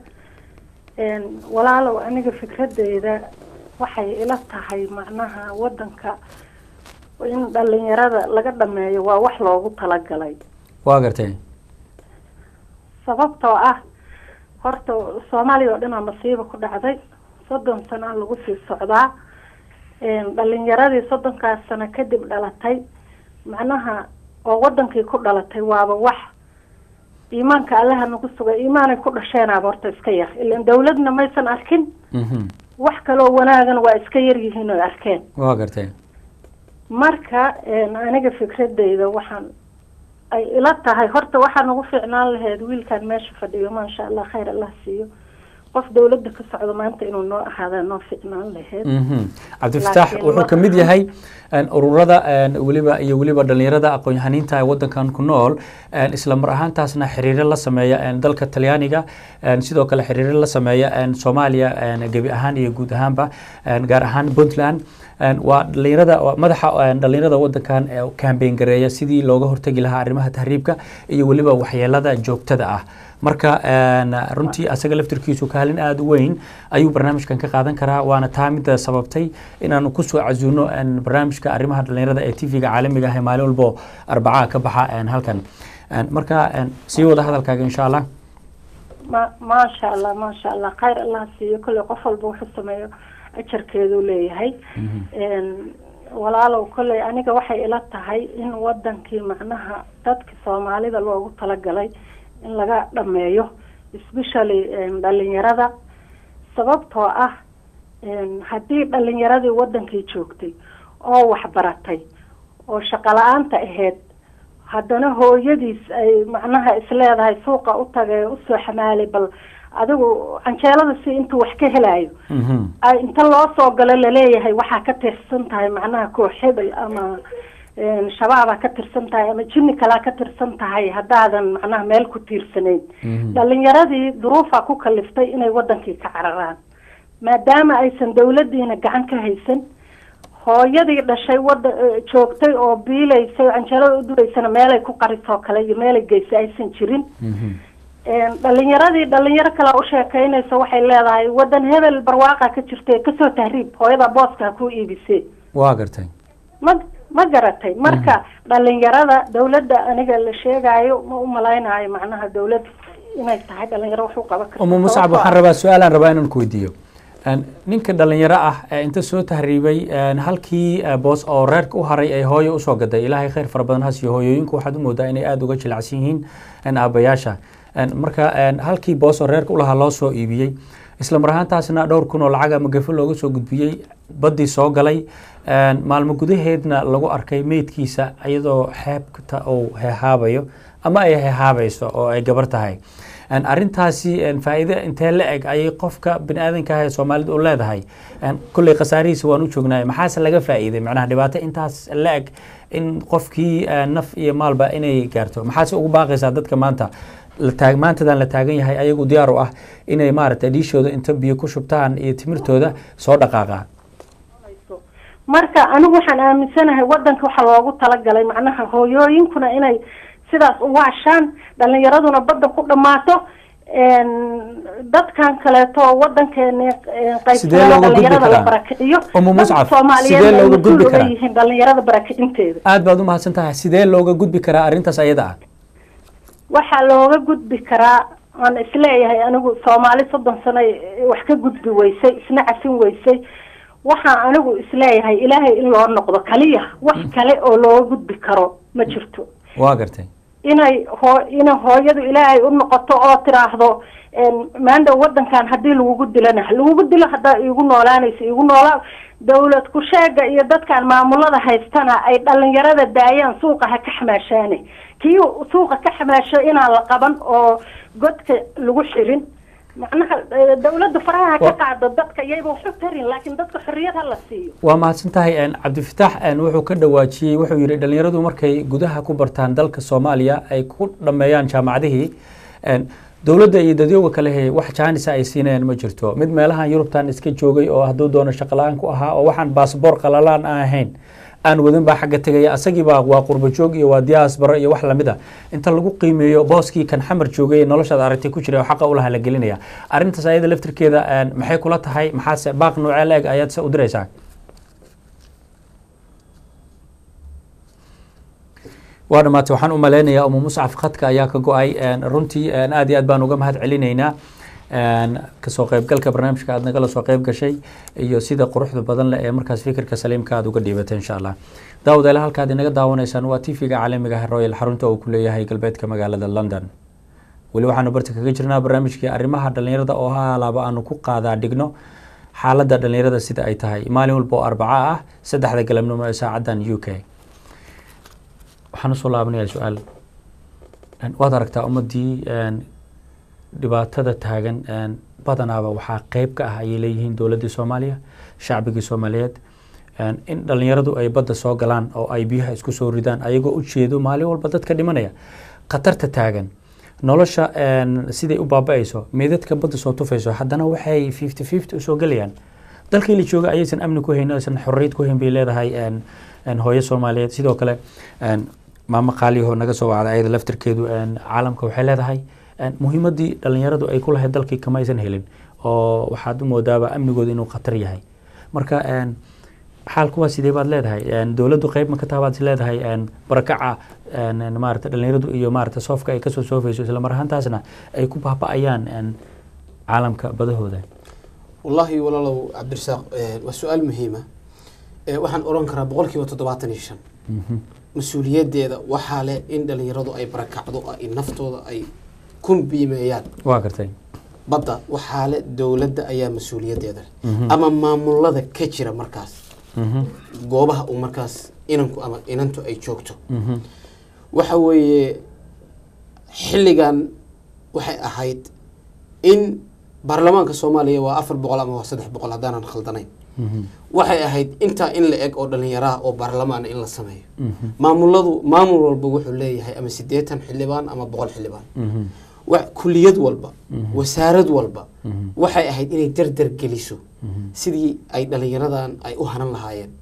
Speaker 9: إن ولا لو أنا فكرة إذا waxay ila tahay macnaha wadanka in dhalinyarada laga dhameeyo waa wax loogu talagalay
Speaker 1: waa gartay
Speaker 9: sababtoo ah horta soomaaliya oo dhan aa masiiba ku dhacday soddon sano lagu sii socdaa Een, dhalinyaradii soddonkaas sano kadib dhalatay macnaha oo wadankii ku dhalatay waaba wax iimaanka allaha nagu sugay iimaanay ku dhasheenaaba horta iska yar ilan dawladna maysan arkin
Speaker 1: Mhm.
Speaker 9: wax kaloo wanaagana waa iska yar yihiin oo arkeen
Speaker 1: waa gartay
Speaker 9: marka een, aniga fikradeyda waxaan ay ila tahay horta waxaa nagu fiicnaan lahayd wiilkan meesha fadhiyo maasha allah khayr allah siiyo qof dawladda ka socdo maanta inuu noo ahaada noo fiicnaan lahayd
Speaker 1: Mhm. cabdifataax
Speaker 9: Laakiin
Speaker 1: wuxuu
Speaker 9: ma
Speaker 1: ka mid
Speaker 9: aha.
Speaker 1: yahay een, ururada een, weliba iyo weliba dhalinyarada aqoon-yahaniinta ee wadankan ku nool een, isla mar ahaantaasna xiriiro la sameeya een, dalka talyaaniga een, sidoo kale xiriiro la sameeya een, soomaaliya een, gebi ahaan iyo guud ahaanba een, gaar ahaan puntland een, waa dhalinyarada waa madaxa een, dhalinyarada wadankan ee kambeyn gareeya sidii looga hortegi lahaa arrimaha tahriibka iyo weliba waxyeelada joogtada ah marka een, runtii asaga laftirkiisu kaalin aada u weyn ayuu barnaamijkan ka qaadan karaa waana taa midda sababtay inaanu kusoo casuuno een, barnaamijka arrimaha dhalinyarada ee tv-ga caalamiga ah ee maalin walbo arbacaa ka baxa een, halkan Een, marka een, sii wada hadalkaaga insha allah
Speaker 9: ma maasha allah maasha allah khayr allah siiyo kolley qof walba wuxuu sameeyo ajarkeeduu leeyahay Een, walaalow kolley aniga waxay ila tahay in wadankii macnaha dadki soomaalida loogu talagalay in laga dhameeyo especially een, dhalinyarada sababtoo ah een, haddii dhalinyaradii wadankii joogtay oo waxbaratay oo shaqo la-aanta ahayd haddana hooyadiis ay macnaha isleedahay suuqa u tagay usoo xamaalay bal adigu canjeelada si intuu wax ka helayo
Speaker 1: Mhm.
Speaker 9: ay inta loo soo galo laleeyahay waxaa ka tirsan tahay macnaha koox hebel ama een, shabaabaa ka tirsan tahay ama jinni kalaa ka tirsan tahay haddaadan macnaha meel ku tiirsanayn
Speaker 1: Mhm.
Speaker 9: dhalinyaradii duruufaa ku kaliftay inay wadankii ka cararaan maadaama aysan dawladiina gacan ka haysan hooyadii dhashay wada eh, joogtay oo biilaysay oo canjeelada u duraysana meelay ku qarisoo kale iyo meelay geysay aysan jirin
Speaker 1: Mhm.
Speaker 9: Een, dhalinyaradii dhalinyaro kale u sheekeynaysa waxay leedahay wadan hebel barwaaqa ka jirta kasoo tahriib hooyada booska ha ku iibisee
Speaker 1: waa gartay
Speaker 9: ma ma garatay marka dhalinyarada dawladda aniga la sheegayo ma u malaynayo macnaha dawlad inay tahay dhalinyaro wax u qaban karto
Speaker 1: umu muscab
Speaker 9: Sababtoo
Speaker 1: waxaan
Speaker 9: ah-
Speaker 1: rabaa su-aalaan rabaa inaan ku weydiiyo Een, ninka dhalinyaro ah ee inta soo tahriibay een, halkii eh, boos oo reerka u haray ay hooyo usoo gaday ilaahay khayr fara badan ha siiyo hooyooyinku waxaad u moodaa inay aada uga jilacsan yihiin een, aabbayaasha Een, marka een, halkii boos oo reerka u lahaa loo soo iibiyey isla mar ahaantaasna dhowr kun oo lacag ama gafo looga soo gudbiyey baddii soo galay Een, maalmo gudaheedna lagu arkay meydkiisa iyadoo xeebta uu heehaabayo ama ay heehaabayso oo ay gabar tahay Een, arrintaasi een, faa'iido intee la eg ayay qofka bini aadanka ah ee soomaalida u leedahay Een, kolley khasaarihiisa waan u joognaa maxaase laga faa'iiday macnaha dhibaato intaas la eg in qofkii eh, naf iyo maalba inay gaarto maxaase ugu baaqaysaa dadka maanta la taag maantadan la taagan yahay ayagu diyaar u ah inay maaragtay dhiishooda inta biyo ku shubtaan iyo timirtooda soo dhaqaaqaan
Speaker 9: marka anigu waxaan aaminsanahay wadanka waxaa loogu talagalay macnaha hooyooyinkuna inay sidaas u waashaan dhalinyaraduna badda ku dhammaato een, dadkan kaleeto wadankeeni
Speaker 1: Sidee looga gudbi
Speaker 9: dhalinyarada la
Speaker 1: karaa?
Speaker 9: barakiciyo
Speaker 1: Umu
Speaker 9: dad
Speaker 1: Muscab,
Speaker 9: soomaaliyeed
Speaker 1: sidee
Speaker 9: ay
Speaker 1: looga
Speaker 9: mas-uul
Speaker 1: gudbi
Speaker 9: uga
Speaker 1: karaa?
Speaker 9: yihiin dhalinyarada barakicinteeda
Speaker 1: aad baad u mahadsan tahay sidee looga gudbi karaa arrintaas ayada ah
Speaker 9: waxaa looga gudbi karaa aan isleeyahay anigu soomaali soddon sano ay wax ka gudbi weysay isna cafin weysay waxaan anigu isleeyahay ilaahay in loo noqdo kaliya wax kale oo looga gudbi karo ma jirto
Speaker 1: waa gartay
Speaker 9: inay hoo inay hooyadu ilaahay u noqoto oo tiraahdo een, maanta wadankan haddii lagugu dilana lagugu dilo haddaa iigu noolaanaysa iigu noolaa dawlad ku sheega iyo dadkan maamulada haystana ay dhalinyarada daayaan suuqa ha ka xamaashaane kii suuqa ka xamaasho inaan la qaban oo godka lagu xirin macnaha eh, dawladda faraha ha ka
Speaker 1: Wa-
Speaker 9: qaado dadka iyayba waxu tarin laakiin dadka xorriyad ha la siiyo
Speaker 1: waa mahadsan tahay een, cabdifitaax een, wuxuu ka dhawaajiyey wuxuu yidhi dhalinyaradu markay gudaha ku bartaan dalka soomaaliya ay ku dhammeeyaan jaamacadihii een, dowladda iyo dadyooga kale he wax jaanisa ay siinayaan ma jirto mid meelahan yurubtan iska joogay oo hadduu doono shaqala-aan ku ahaa oo waxaan baasboor qalalaan aan ahayn aan wadin baa xagga tegaya asagiibaa waa qurbo joog iyo waa diaasbaro iyo wax lamid a inta lagu qiimeeyo booskii kan xamar joogay ee noloshaad aragtay ku jiray oo xaqa ulaha la gelinaya arrintaas ayada laftirkeeda een, maxay kula tahay maxaase baaq noocee la-eg ayaad se u diraysaa waa dhamaatay waxaan u maleynayaa umu muscaf khadka ayaa ka go-ay een, runtii een, aad iyo aad baan uga mahad celinaynaa een, kasoo qeybgalka barnaamijka aad nagala soo qeyb gashay iyo sida quruxda badan leh ee markaas fikirka saliimka aad uga dhiibatay insha allah daawadayaal halkaad inaga daawanaysaan waa tv-ga caalamiga ah royal xarunta uu ku leeyahay galbeedka magaalada london weli waxaanu barta kaga jirnaa barnaamijkii arrimaha dhalinyarada oo halaaba aanu ku qaadaa dhigno xaaladda dhalinyarada sida ay tahay maalin walba oo arbaca ah saddexda galabnimo ee saacadan u k waxaan usoo laabanayaa su-aal Een, waad aragtaa ummadii een, dhibaatada taagan een, badanaaba waxaa qeyb ka ah ayay leeyihiin dowladdii soomaaliya shacbigii soomaaliyeed een, in dhalinyaradu ay badda soo galaan oo ay biyaha isku soo ridaan ayagoo u jeedo maalin walba dadka dhimanaya khatarta taagan nolosha een, siday u baaba-ayso meedadka badda soo tufayso haddana waxay fifty fifty usoo gelayaan dalkii la jooga ayaysan amni ku hayn aysan xorriyad ku hayn bay leedahay een, een, hooyo soomaaliyeed sidoo kale een, maamo qaaliyaho naga soo wacday ayada laftirkeedu een, caalamka waxay leedahay een, muhiimadii dhalinyaradu ay ku lahayd dalkii kama aysan helin oo waxaad u moodaaba amnigooda inuu khatar yahay marka een, xaalku waa sidee baad leedahay een, dowladdu qeyb ma ka taha baad is leedahay een, barakaca een, een, maarata dhalinyaradu iyo maarata soofka ay kasoo soofayso isla mar ahaantaasna ay ku baaba-ayaan een, caalamka badahooda
Speaker 2: wallaahi walaalow cabdirasaaq eh, waa su-aal muhiima Eh, waxaan oran karaa boqolkiiba toddobaatan iyo shan mas-uuliyaddeeda waxaa leh in dhalinyaradu ay barakacdo oo ay naftooda ay ku biimeeyaan
Speaker 1: waa gartay
Speaker 2: badda waxaa leh dowladda ayaa mas-uuliyaddeeda leh ama maamulada ka jira markaas goobaha uu markaas inanku ama inantu ay joogto waxa weeye xilligan waxay ahayd in baarlamaanka soomaaliya waa afar boqol ama waa saddex boqol haddaanan khaldanayn waxay ahayd intaa in la eg oo dhalinyaraha oo baarlamaan in la sameeyo maamuladu maamul walba wuxuu leeyahay ama siddeetan xildhibaan ama boqol xildhibaan wa- kuliyad walba wasaarad walba waxay ahayd inay dardar geliso sidii ay dhalinyaradan ay u hanan lahaayeen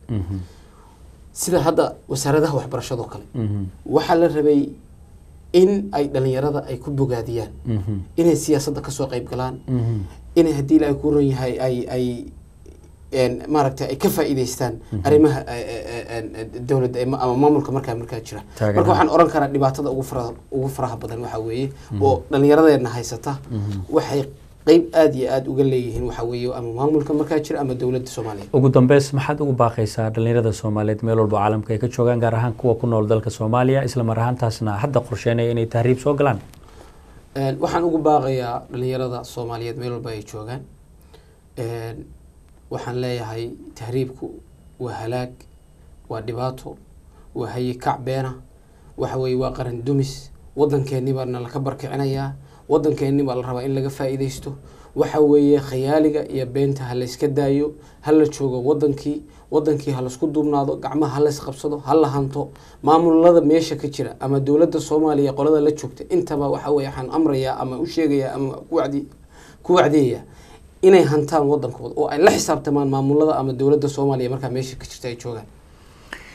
Speaker 2: sida hadda wasaaradaha waxbarashadoo kale waxaa la rabay in ay dhalinyarada ay ku bogaadiyaan inay siyaasadda kasoo qayb galaan inay haddii ilaahay ku ron yahay ay ay een, maaragtay ay ka faa'iidaystaan arrimaha eh, eh, eh, eh, dowladda ama ama maamulka markaa markaa jira
Speaker 1: Taageerada.
Speaker 2: marka waxaan oran karaa dhibaatada ugu faraha ugu faraha badan waxaa weeye oo dhallinyaradeena haysata waxay qeyb aada iyo aada uga leeyihiin waxaa weeye ama maamulka markaa jira ama dowladda soomaaliya
Speaker 1: ugu dambeys maxaad ugu baaqaysaa dhalinyarada soomaaliyeed meel walba caalamka ay ka joogaan gaar ahaan kuwa ku nool dalka soomaaliya isla mar ahaantaasna hadda qorsheynaya inay tahriib soo galaan
Speaker 2: Een, waxaan ugu baaqayaa dhalinyarada soomaaliyeed meel walba ay joogaan Een, waxaan leeyahay tahriibku waa halaag waa dhibaato waa hayi kac beena waxa weeye waa qaran dumis waddankeennii baana laka barkicinayaa waddankeennii baa la rabaa in laga faa'iidaysto waxa weeye khayaaliga iyo beenta ha layska daayo ha la joogo waddankii waddankii ha laisku duubnaado gacmaha ha lays qabsado ha la hanto maamulada meesha ka jira ama dowladda soomaaliya qolada la joogta intaba waxa weeye waxaan amrayaa ama u sheegayaa ama ku wacdi ku wacdiyayaa inay hantaan waddankooda oo ay la xisaabtamaan maamulada ama dowladda soomaaliya markaa meesha ka jirta ay joogaan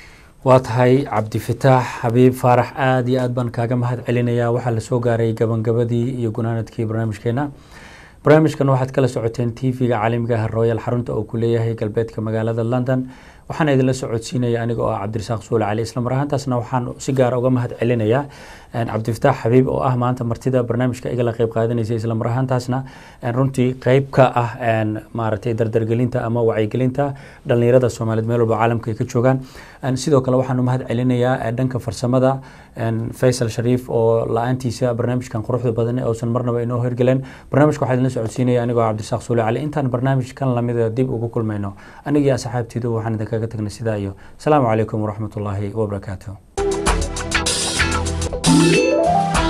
Speaker 1: waa tahay cabdifataax xabiib faarax aada iyo aad baan kaaga mahad celinayaa waxaa lasoo gaaray gabangabadii iyo gunaanadkii barnaamijkeena barnaamijkan waxaad kala socoteen tv-ga caalamiga ah royal xarunta uu ku leeyahay galbeedka magaalada london waxaana idinla socodsiinaya aniga oo ah cabdirasaaq suule cali isla mar ahaantaasna waxaan si gaara uga mahad celinayaa cabdifataax xabiib oo ah maanta martida barnaamijka igala qeyb qaadanaysa isla mar ahaantaasna runtii qeyb ka ah maaragtay dardargelinta ama wacyigelinta dhalinyarada soomaaliyeed meel walba caalamka ay ka joogaan sidoo kale waxaan u mahad celinayaa dhanka farsamada faysal shariif oo la-aantiisa barnaamijkan quruxda badan uusan marnaba inoo hirgelen barnaamijka waxaa idinla socodsiinaya anigoo cabdirasaaq suule cali intaan barnaamijkan lamida dib ugu kulmayno anigii asxaabtiidu waxaan idinkaga tagnay sidaa iyo asalaamu calaykum waraxmatullaahi wabarakaatu